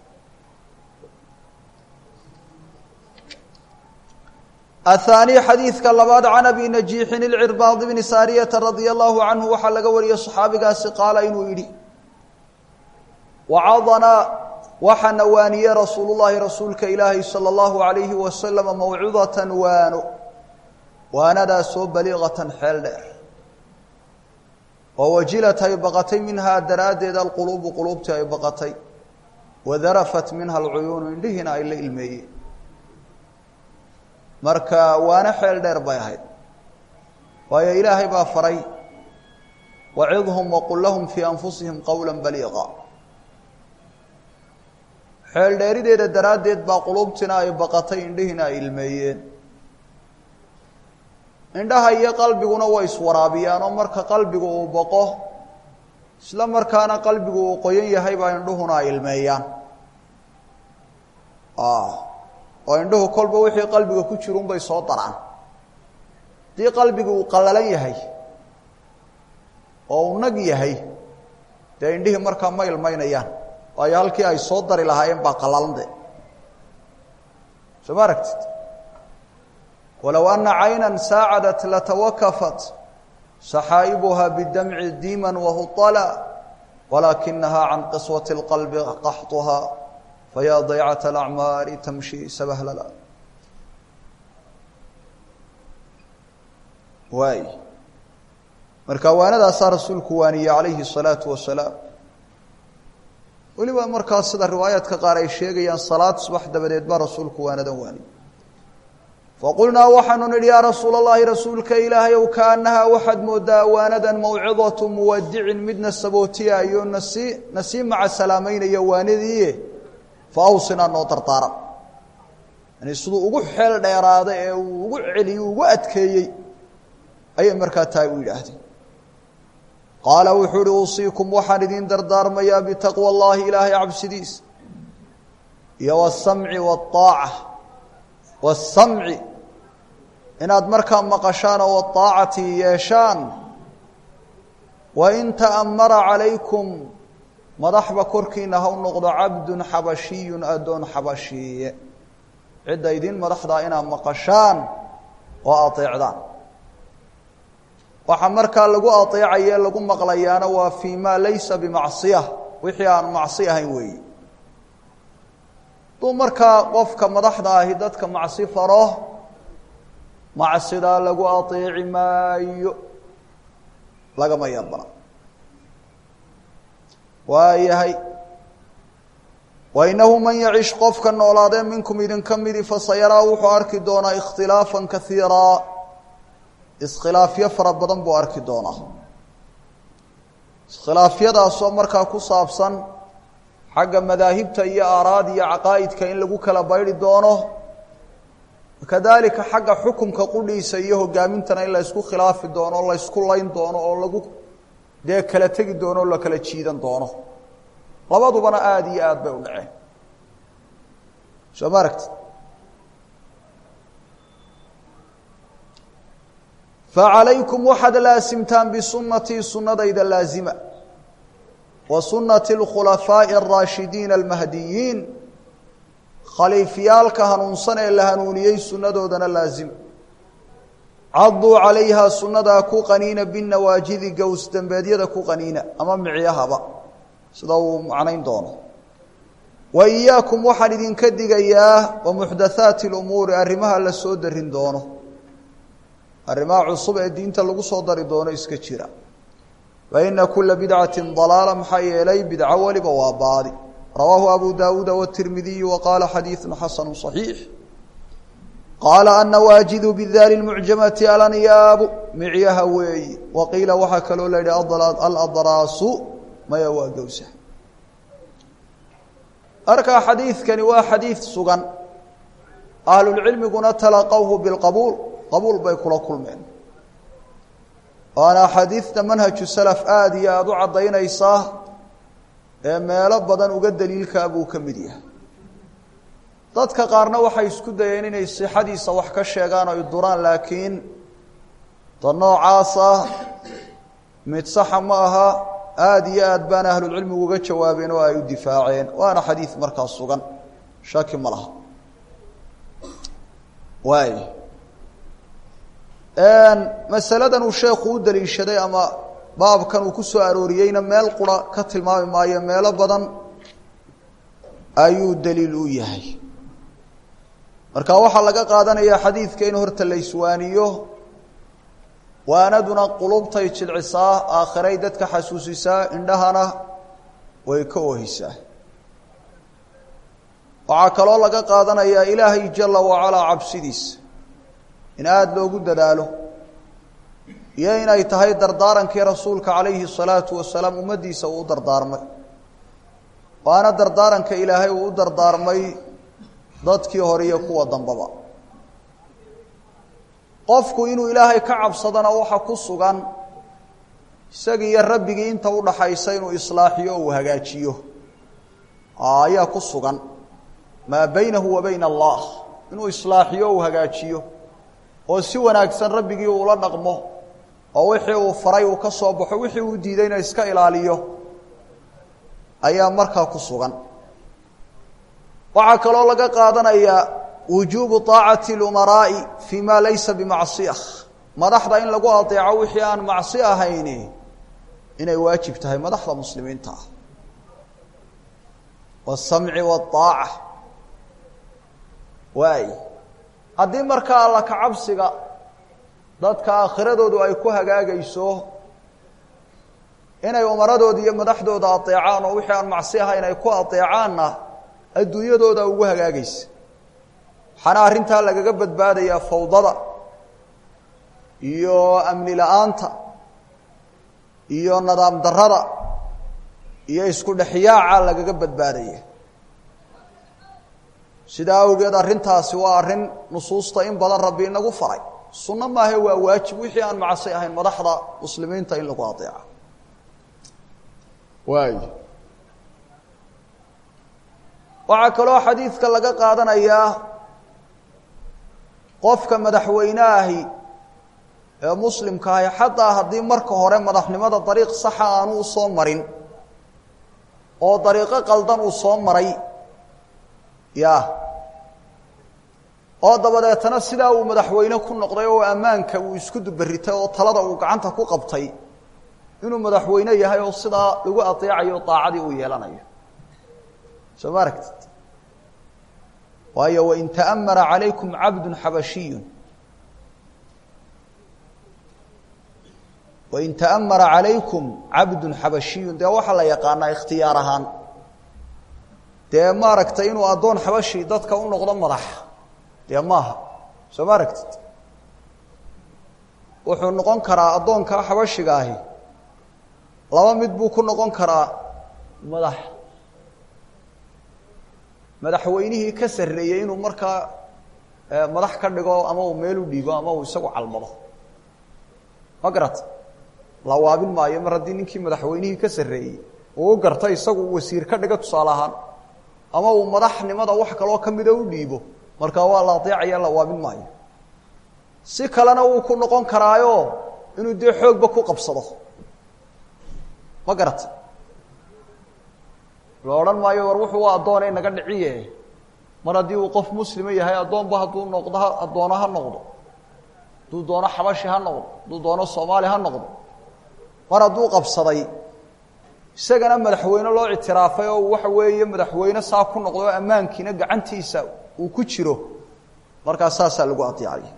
aلثaanي xadiidka labaad can abi najiixin اlcirbaad bni saariyata radia allahu canhu waxaa laga wariyey صaxaabigaasi qaala inuu yidhi wacadanaa waxaana waaniyey rasuulu llaahi rasuulka ilaahi sala allahu alayhi wasalama mawcidatan waano waanadaasoo baliiqatan xeel dheer oo wajilat ay baqatay minhaa daraaddeed alquluubu quluubtii ay baqatay wadarafat minha alcuyuunu indhihiina ay la ilmeeyeen marka waano xeel dheer bay ahayd waayo ilaahay baa faray wacidhum waqul lahum fii anfusihim qowla baliiqa xeel dheerideeda daraaddeed baa quluubtiina ay baqatay indhihiina ay ilmeeyeen indhaha iyo qalbiguna way iswaraabiyaan oo marka qalbigu uu baqo isla markaana qalbigu uu qoyan yahay baa indhuhuna ay ilmeeyaan oo indhuhu kolba wixii qalbiga ku jirunbay soo daraan haddii qalbigu uu qallalan yahay oo uu nag yahay dee indhihii markaa ma ilmaynayaan waayo halkii ay soo dari lahaayeen baa qalalande soo ma aragtid walow ana cayna saacadat latawakafat saxaa'ibuha bidamci diiman wahuطala walaakinaha can qiswati اlqalbi qaxطuha fayaa daycat alacmaari tamshi sabahlala waay marka waanadaasaa rasuulku waaniyey calayhi الsalaatu wasalaam weliba markaas sida riwaayaadka qaar ay sheegayaan salaad subax dabadeed baa rasuulku waanadan waaniyey faqulnaa waxaanu nidhi yaa rasuula اllahi rasuulka ilaahay ow kaanahaa waxaad moodaa waanadan mawcidatu muwadicin midna sabootiyaayo nasi nasii maca salaameynaya waanadiie fa awsinaa noo dardaaran yani siduu ugu xeel dheeraada ee uu ugu celiyey ugu adkeeyey ayay markaa tahay u yidhaahdeen qaala wuxuu uhi uusiikum waxaan idin dardaarmayaa bitaqwa اllahi ilaahay cabsidiisa iyo wasamci waaaca wasamci inaad markaa maqashaan oo waaacati yeeshaan wain ta'amara calaykum madaxba korkiina ha u noqdo cabdun xabashiyun addoon xabashiiye cidda idin madaxdaa inaad maqashaan oo ateecdaan waxaa markaa lagu ateecaye lagu maqlayaana waa fii maa laysa bimacsiya wixii aan macsi ahayn weeyi duu markaa qofka madaxda ahi dadka macsi faro macsidaa lagu ateeci maayo lagama yarbana waayahay wainahu man yacish qofka noolaadee minkum idinka midi fasayaraa wuxuu arki doonaa ikhtilaafan kaiiraa iskhilaafyo fara badan buu arki doonaa iskhilaafyadaasoo markaa ku saabsan xagga madaahibta iyo aaraad iyo caqaa'idka in lagu kala baydi doono kadalika xagga xukumka qudhiisa iyo hogaamintana in la ysku khilaafi doono o la ysku layn doono oo lagu dee kala tegi doono o la kala jiidan doono labadubana aada iyo aad bay u dhaceen soo ma aragti facalaykum waxaad laasimtaan bisunatii sunadayda laazima wa sunati اlkhulafaaءi الraashidiina almahdiyiin khaliifyaalka hanuunsan ee la hanuuniyey sunadoodana laazima caduu calayha sunadaa ku qaniina binawaajidi gows dembeedyada ku qaniina ama micyahaba sida uu macnayn doono wa iyaakum waxaan idinka digayaa wa muxdathaati اlumuuri arrimaha la soo darin doono arrimaha cusub ee diinta lagu soo dari doono iska jira faina kula bidcati dalaala maxaa yeelay bidco weliba waa baadi rawaahu abu daawuuda wtirmidiyu wa qaala xadiidu xasanu صaxiix qaala annawaajidu bidaali mucjamati alanyaabu micyaha weeyi wa qiila waxaa kaloo la yidhi aladraasu maya waa gowsa markaa xadiidkani waa xadiid sugan ahlulcilmiguna talaqawhu bilqabuul qabuul bay kula kulmeen waana axaadiidta manhaju salaf aada iyo aada u caddaynaysaa ee meelo badan uga daliilkaa buu ka mid yahay dadka qaarna waxay isku dayeen inay sixadiisa wax ka sheegaan oy duraan laakiin ta noocaasa mid saxa ma aha aada iyo aad baana ahlulcilmigu uga jawaabeen oo ay u difaaceen waana xadiid markaa sugan shaki ma laha waay masaladan uu sheekhu u daliishaday ama baabkan uu ku soo arooriyeyna meel qura ka tilmaami maayo meelo badan ayuu daliil u yahay marka waxaa laga qaadanayaa xadiidka in horta la iswaaniyo waanaduna qulubtay jilcisaa aakhiray dadka xasuusisaa indhahana way ka oohisaa waxaa kaloo laga qaadanayaa ilaahay jala wacalaa cabsidiisa in aada loogu dadaalo iyo inay tahay dardaarankii rasuulka calayhi الsalaatu wasalaam ummaddiisa uu u dardaarmay waana dardaaranka ilaahay uu u dardaarmay dadkii hore iyo kuwa dambaba qofku inuu ilaahay ka cabsadana waxa ku sugan isagii iyo rabbigii inta udhaxaysa inuu islaaxiyo o uu hagaajiyo ayaa ku sugan maa baynahu wa bayna allah inuu islaaxiyo uu hagaajiyo oo si wanaagsan rabbigii uula dhaqmo oo wixii uu faray uu ka soo baxo wixii uu diidayna iska ilaaliyo ayaa markaa ku sugan waxaa kaloo laga qaadanayaa wujuubu طaacati اlumaraa'i fi ma laysa bimacصiya madaxda in lagu adeeco wixii aan macsi ahayni inay waajib tahay madaxda muslimiinta ah wالsamci wالطaaca waay haddii markaa alla kacabsiga dadka aakhiradoodu ay ku hagaagayso inay umaradooda iyo madaxdooda adeecaan oo wixii aan macsi ahayn ay ku adeecaanna adduunyadooda ugu hagaagaysa waxaana arrintaa lagaga badbaadayaa fawdada iyo amni la-aanta iyo nadaam darada iyo isku dhexyaaca lagaga badbaadaya sidaa awgeed arrintaasi waa arrin nusuusta in badan rabbi inagu faray sunno maahe waa waajib wixii aan macsi ahayn madaxda muslimiinta in lagu adeeco waay waxaa kaloo xadiidka laga qaadanayaa qofka madaxweyne ahi ee muslimka ahi xataa haddii marka hore madaxnimada dariiq saxa aanu u soo marin oo dariiqo qaldan uu soo maray ya oo dabadeetana sidaa uu madaxweyne ku noqday oo ammaanka uu isku duberitay oo talada uu gacanta ku qabtay inuu madaxweyne yahay oo sidaa lagu adeecayo daacadii uu yeelanayo soo ma aragtid waayo wain ta'amara calaykum cabdu xabashiyun wain ta'amara calaykum cabdun xabashiyun dee waxaa la yaqaanaa ikhtiyaar ahaan dee maaragtay inuu addoon xabashi dadka u noqdo madax dee maaha soo ma aragtid wuxuu noqon karaa addoonkaa xabashiga ahi laba mid buu ku noqon karaa madax madaxweynihii ka sarreeyey inuu markaa madax ka dhigo ama uu meel u dhiibo ama uu isagu calmado ma garata la waabin maayo mar haddii ninkii madaxweynihii ka sarreeyey uu u garta isagu wasiir ka dhigo tusaale ahaan ama uu madaxnimada wax kaloo ka mida u dhiibo markaa waa la adeecaya la waabin maayo si kalena wuu ku noqon karaayo inuu dee xoogba ku qabsado ma garata la odhan maayo war wuxuu u addoonay naga dhiciye mar haddii uu qof muslima yahay addoonba hadduu noqdo addoono ha noqdo hadduu doono xabashi ha noqdo hadduu doono soomaali ha noqdo mar hadduu qabsaday isagana madaxweyne loo ictiraafay oo waxa weeye madaxweyne saa ku noqdo oo ammaankiina gacantiisa uu ku jiro markaa saasaa lagu adeecaya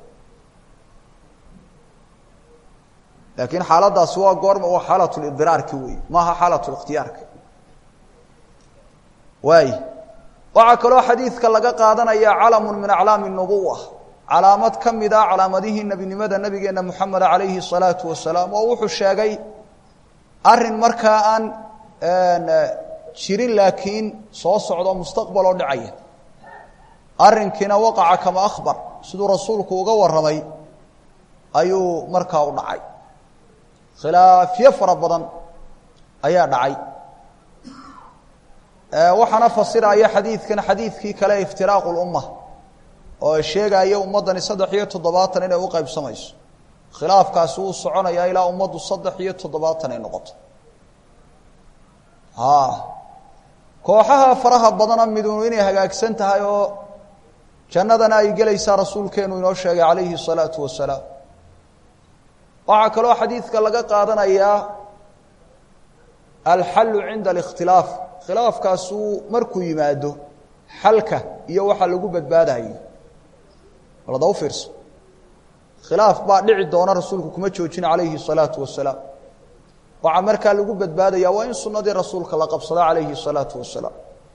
laakiin xaaladaasi waa goorma waa xaalatulidiraarki wey maaha xaalatlikhtiyaarka waay waxaa kaloo xadiidka laga qaadanaya calamun min aclaami nubuwa calaamad ka mid a calaamadihii nebinimada nabigeena moxamed calayhi salaatu wasalaam oo wuxuu sheegay arin markaa aan jirin laakiin soo socdo mustaqbal oo dhacaya arrinkiina waqaca kama akhbar siduu rasuulku uga warramay ayuu markaa u dhacay khilaafyo fara badan ayaa dhacay waxaana fasiraya xadiidkan xadiidkii kale iftiraaqu lumma oo sheegaya ummaddani saddex iyo toddobaatan inay u qaybsamayso khilaafkaasi wuu soconayaa ilaa ummaddu saddex iyo toddobaatan ay noqoto kooxaha faraha badana midunu inay hagaagsan tahay oo jannadana ay gelaysaa rasuulkeenu inoo sheegay calayhi الsalaatu wasalaam waxaa kaloo xadiidka laga qaadanayaa alxallu cinda اlikhtilaaf khilaafkaasuu markuu yimaado xalka iyo waxa lagu badbaadayo walada u fiirso khilaaf baa dhici doona rasuulku kuma joojin calayhi الsalaatu wasalaam waxaa markaa lagu badbaadaya waa in sunadii rasuulka la qabsado calayhi الsalaatu wasalaam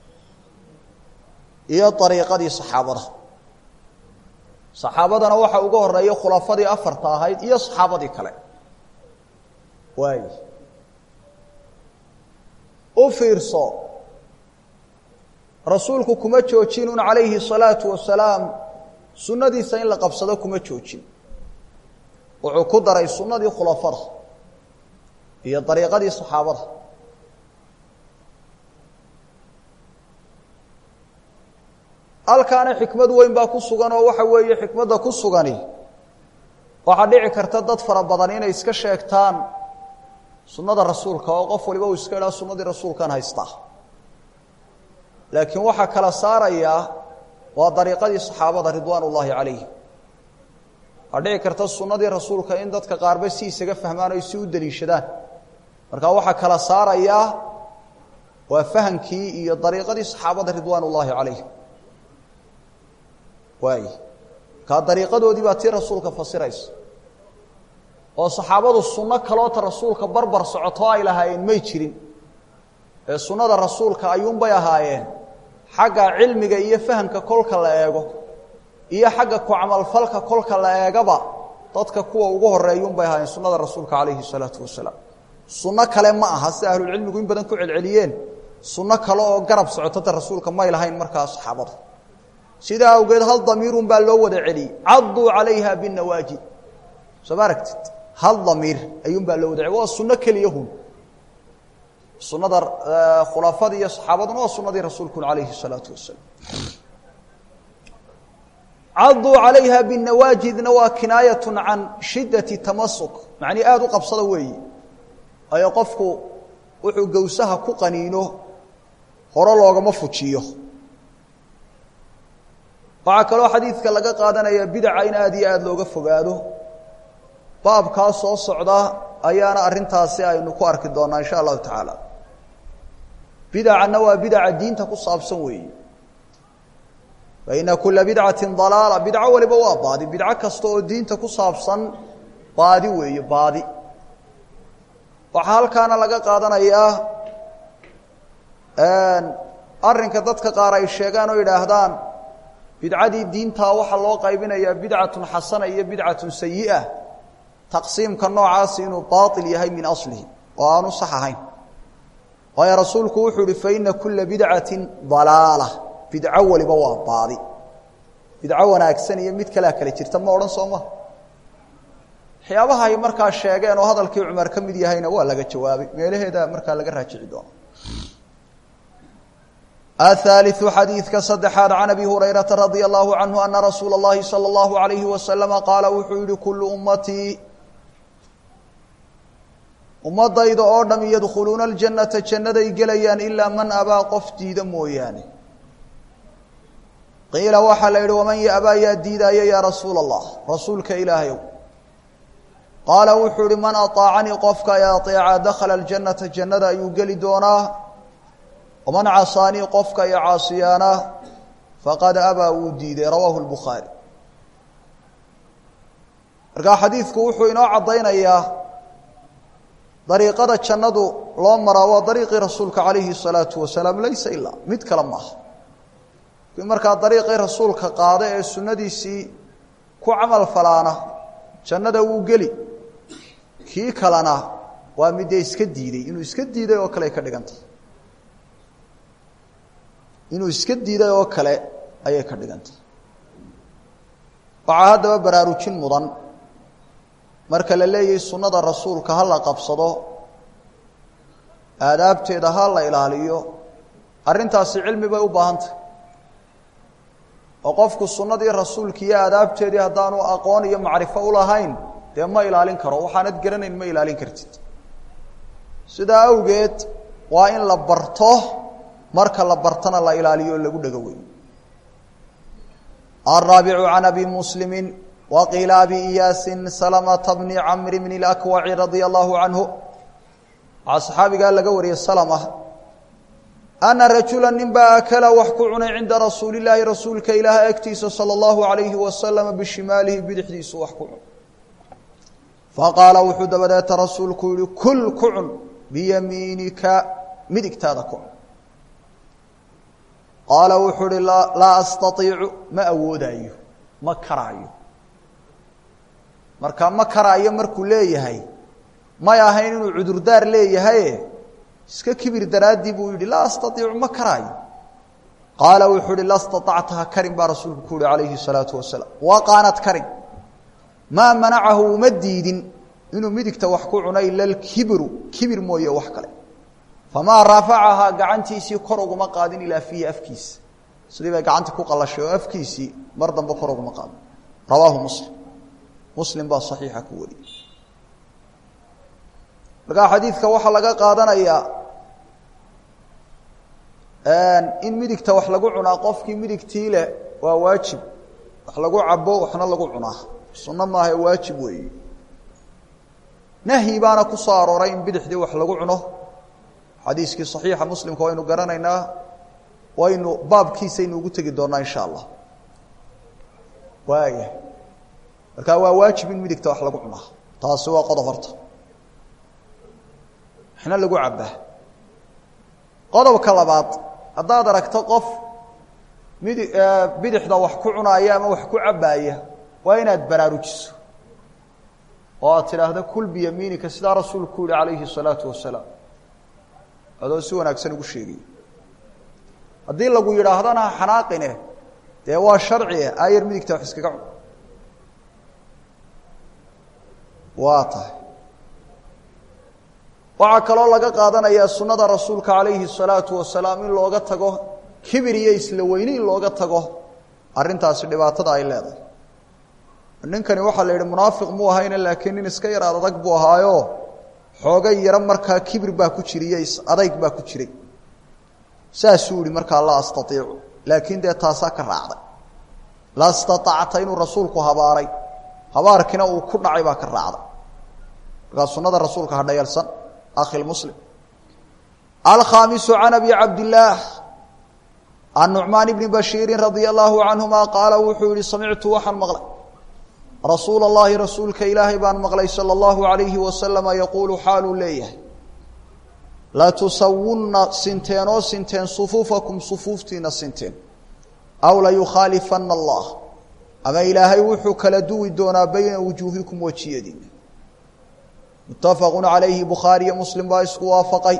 iyo ariiqadii saxaabada saxaabadana waxa uga horeeya khulafadii afarta ahayd iyo saxaabadii kale waay u fiirso rasuulku kuma joojinun calayhi الsalaatu wasalaam sunadiisa in la qabsado kuma joojin wuxuu ku daray sunadii khulafada iyo dariiqadii saxaabada halkaana xikmad weyn baa ku sugan oo waxa weeye xikmadda ku sugani waxaa dhici karta dad fara badan inay iska sheegtaan sunnada rasuulka oo qof waliba uu iska idhaa sunnadii rasuulkan haystaa laakiin waxaa kala saarayaa waa dariiqadii saxaabada ridwaan ullaahi calayhim waxaa dhici karta sunnadii rasuulka in dadka qaarba si isaga fahmaan o si u deliishadaan marka waxaa kala saarayaa waa fahamkii iyo dariiqadii saxaabada ridwaan ullaahi calayhim waay kaa dariiqadoodii baa tii rasuulka fasiraysa oo saxaabadu sunno kaloota rasuulka barbar socoto ay lahaayeen may jirin ee sunnada rasuulka ayuunbay ahaayeen xagga cilmiga iyo fahamka kolka la eego iyo xagga ku camalfalka kolka la eegaba dadka kuwa ugu horeeyuunbay ahaayeen sunnada rasuulka calayhi salaatu wasalaam sunno kale ma aha sida ahlulcilmigu in badan ku celceliyeen sunno kale oo garab socotada rasuulka may lahayn markaa saxaabada sidaa awgeed hal damiirun baa loo wada celiyey caduu calayha binawaajid soo ma aragtid hal damiir ayuun baa loo wada celiy waa sunno keliyahun sunada khulafada iyo saxaabaduna waa sunadii rasuulkun alayhi الsalaatu wasalaam caduu calayha binawaajidna waa kinaayaة can shidaةi tamasuk macnii aada u qabsada weeyi ayo qofku wuxuu gowsaha ku qaniino hore loogama fujiyo waxaa kaloo xadiidka laga qaadanaya bidaca in aada iyo aada looga fogaado baabkaa soo socda ayaana arrintaasi aynu ku arki doonaa insha allahu tacaala bidacana waa bidaca diinta ku saabsan weeye faina kula bidcati dalaala bidco waliba waa baadi bidco kasta oo diinta ku saabsan baadi weeye baadi waxaa halkaana laga qaadanayaa arrinka dadka qaar ay sheegaan oo yidhaahdaan bidcadii diintaa waxaa loo qaybinayaa bidcatun xasana iyo bidcatun sayi'a taqsiimka noocaasi inuu baail yahay min aslihi oo aanu sax ahayn waayo rasuulku wuxuu ihi faina kula bidcati dalaala bidco waliba waa baadi bidco wanaagsan iyo mid kalea kale jirta ma odhan soo maha waxyaabaha ay markaa sheegeen oo hadalkii cumar ka mid yahayna waa laga jawaabay meelaheeda markaa laga raajici doona aلثالث xadiidka saddexaad can abi hurayraةa radي الlahu canhu ana rasuula الlahi salى الlahu عalayhi waslama qaala wuxuu yihi kulu ummatii ummadayda oo dham yadkhuluuna اljannata jannaday gelayaan ilaa man abaa qof diida mooyaane qiila waxaa la yihi waman yaabaa yaa diidaaya yaa rasuula الlah rasuulka ilaahayow qaala wuxuu ihi man aطaacanii qofka ay aطeeca dakhala اljannata jannada ayuu geli doonaa waman casaanii qofka i caasiyaana faqad abaa wuu diiday rawaahu lbukhaari markaa xadiidku wuxuu inoo caddaynayaa dariiqada jannadu loo maraa waa dariiqii rasuulka calayhi الsalaatu wasalaam laysa ilaa mid kale maaha kii markaa dariiqii rasuulka qaada ee sunnadiisii ku camal falaana jannada wuu geli kii kalena waa midee iska diiday inuu iska diiday oo kale ay ka dhigantay inuu iska diiday oo kale ayay ka dhigantay waxaa haddaba baraarujin mudan marka la leeyahay sunnada rasuulka ha la qabsado aadaabteeda ha la ilaaliyo arrintaasi cilmi bay u baahan tahay oo qofku sunnadii rasuulka iyo aadaabteedii haddaanu aqoon iyo macrifo u lahayn dee ma ilaalin karo waxaanad garanayn ma ilaalin kartid sidaa awgeed waa in la barto marka la bartana la ilaaliyo o lagu dhego wey الرaaبع عن أbي مسلم وqiila أbي إyاasi سلمة بن cمر بن الأكوع رaضي الله عanه waxaa صxaabigaa laga wariyey سلمة ana rajula nin baa akala wax ku cunay cinda rasuuli illaahi rasuulka ilaahay agtiisa sala allahu alayhi wasalama bishimaalihi bidixdiisu wax ku cun faqaala wuxuu dabadeeta rasuulku yihi kul ku cun biyamiinika midigtaada ku cun qaala wuxuu ihi laa astaiicu ma awoodaayo ma karaayo marka ma karaayo markuu leeyahay may ahayn inuu cudurdaar leeyahaye iska kibir daraaddii buu yihi laa astaiicu ma karaayo qaala wuxuu ihi la staactaha karin baa rasuulku ku yihi calayhi salaatu wasalaam waqaanad karin maa manacahu uma diidin inuu midigta wax ku cuno ila lkibiru kibir mooye wax kale famaa raafacahaa gacantiisii kor uguma qaadin ilaa fiihi afkiisa sidii bay gacantii ku qalashay oo afkiisii mar dambe kor uguma qaadin rawaahu muslim muslim baa saxiixa ku wariyey markaa xadiidka waxaa laga qaadanayaa in midigta wax lagu cunaa qofkii midigtii leh waa waajib wax lagu cabo waxna lagu cunaa sunno maaha waajib weeye nahyi baana ku soo arooray in bidixdii wax lagu cuno xadiiskii صaxiixa muslimka waynu garanaynaa waynu baabkiisaynu ugu tegi doonaa insha allah waaya markaa waa waajib in midigta wax lagu cunaa taasi waa qodob horta waxna lagu cabaa qodobka labaad haddaad aragto qof midi bidixda wax ku cunaaya ama wax ku cabaaya waa inaad baraarujiso oo aad tidhaahdo kul biyamiinika sidaa rasuulku yihi calayhi الsalaatu wasalaam adoo si wanaagsan ugu sheegay haddii lagu yidhaahdana xanaaqine dee waa sharci ayar midigta wax iskaga cun waa tahay waxaa kaloo laga qaadanayaa sunnada rasuulka calayhi الsalaatu wasalaam in looga tago kibir iyo isla weyne in looga tago arrintaasi dhibaatada ay leedahay ninkani waxaa la yidhi munaafiq muu ahayne laakiin nin iska yar adag buu ahaayo xoogay yaro markaa kibir baa ku jiriyo adayg baa ku jiray saasuu yihi markaa laa astaiicu laakiin dee taasaa ka raacday la staacta inuu rasuulku habaaray habaarkiina uu ku dhacay baa ka raacday markaa sunada rasuulka hadhayalsan akhi muslim alkhaamisu can abi cabdillaah can nucmaan bni bashiirin radia alaahu canhuma qaala wuxuu yihi samictu waxaan maqlay rasuula اllahi rasuulka ilaahay baan maqlay salى اllahu alayhi wasalama yaquulu xaaluu leeyahay latusawunna sinteen oo sinteen sufuufakum sufuuftiina sinteen aw layukhaalifana allah ama ilaahay wuxuu kala duwi doonaa bayna wujuuhikum wejiyadiina muttafaqu calayhi bukhaariyo muslim baa isku waafaqay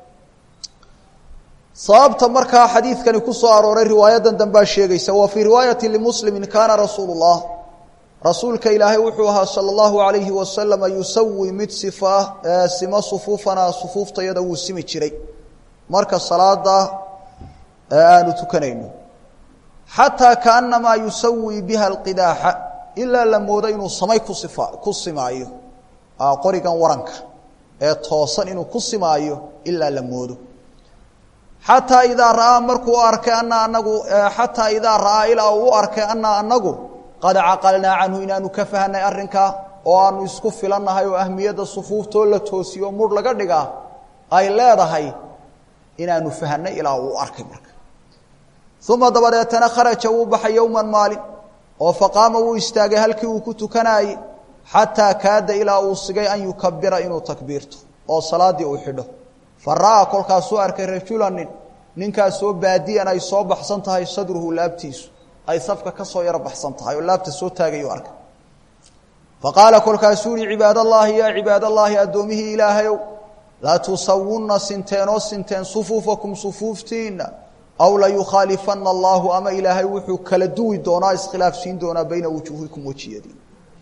sababta markaa xadiidkani ku soo arooray riwaayadan dambaa sheegaysa wa fii riwaayati limuslimi kaana rasuulu اllah rasuulka ilaahay wuxuu ahaa salى اllahu alayhi wasalama yusawi mid sifa simo sufuufanaa sufuuftayada wuu simi jiray marka salaada aanu tukanayno xataa kaanamaa yusawi biha اlqidaaxa ilaa la moodo inuu samay ku sifa ku simaayo qorigan waranka ee toosan inuu ku simaayo ilaa la moodo xataa idaa ra'aa markuu arkay ana anagu xataa idaa ra'aa ilaa uu u arkay ana anagu qad caqalnaa canhu inaanu ka fahnay arrinkaa oo aanu isku filannahay oo ahmiyadda sufuuftoo la toosiyo mudh laga dhigaa ay leedahay inaanu fahnay ilaa uu arkay marka uma dabadeetana kharaja wuu baxay yowman maalin oo faqaama wuu istaagay halkii uu ku tukanaayey xataa kaada ilaa uu sigay an yukabira inuu takbiirto oo salaaddii uu xidho fa ra'aa kolkaasuu arkay rajulanin ninkaasoo baadiyan ay soo baxsan tahay sadruhu laabtiisu ay safka ka soo yaro baxsan tahay oo laabta soo taagayuu arkay fa qaala kolkaasuu yihi cibaadallaahi yaa cibaadallaahi addoomihii ilaahayow laa tusawunna sinteen oo sinteen sufuufakum sufuuftiinna aw layukhaalifana allaahu ama ilaahay wuxuu kala duwi doonaa iskhilaafsiin doonaa bayna wujuuhikum wejiyadiin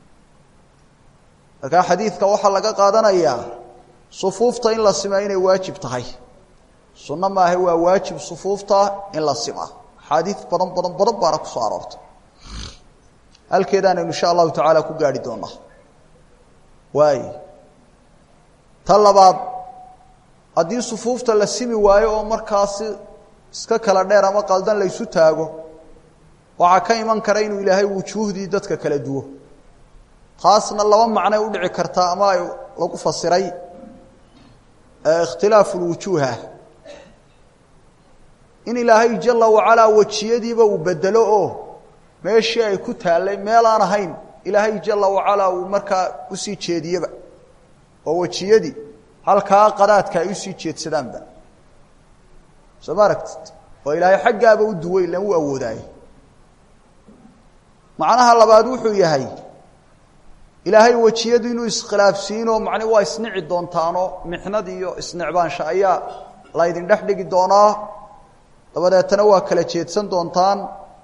markaa xadiidka waxaa laga qaadanayaa sufuufta in la simaa inay waajib tahay sunno maaha waa waajib sufuufta in la simaa axaadiid badan badan badan baana kusoo aroortay halkeedaanaynu insha allahu tacaala ku gaarhi doonaa waay ta labaad haddii sufuufta la simi waayo oo markaasi iska kala dheer ama qaldan laysu taago waxaa ka iman kara inuu ilaahay wujuuhdii dadka kala duwo taasna laba macnay udhici kartaa ama ay lagu fasiray ikhtilaafu lwujuuha in ilaahay jala wacalaa wejiyadiiba uu bedelo oo meeshii ay ku taallay meel aan ahayn ilaahay jala wacalaa uu markaa usii jeediyeba oo wejiyadii halkaa qadaadka ay usii jeedsadaanba soo ma aragtid oo ilaahay xaggaaba u duway ilan u awoodaaye macnaha labaad wuxuu yahay ilaahay wejiyadu inuu iskhilaafsiinoo macni waa isnici doontaanoo mixnad iyo isnicbaansha ayaa laydin dhex dhigi doonaa dabadeetana waa kala jeedsan doontaan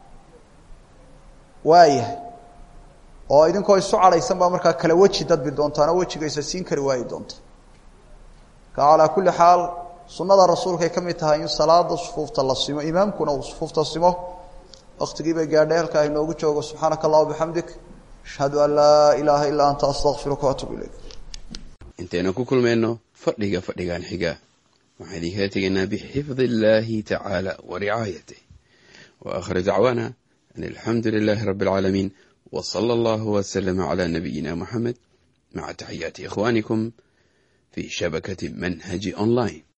waayahay oo idinkoo isu cadhaysan baa markaa kala weji dadbi doontaan oo wejigaysa siin kari waayi doonta ka calaa kulli xaal sunnada rasuulkay ka mid tahay in salaada sufuufta la simo imaamkuna uu sufuufta simo waktigii bay gaadhay halkaa inoogu joogo subxaanaka allah bixamdik ashhadu an laa ilaaha illaa anta astaqfiruka waatuub ilayk intaynu ku kulmayno fadhiga fadhigan xiga waxaan idinkala tegaynaa bixifdi illaahi tacaala wa ricaayatih wa aakhir dacwaana an alxamdu lilaahi rabbi alcaalamiin wa sala allahu waslama calaa nabiyina moxamed maca taxiyaati ikhwaanikum fi shabakati manhaji online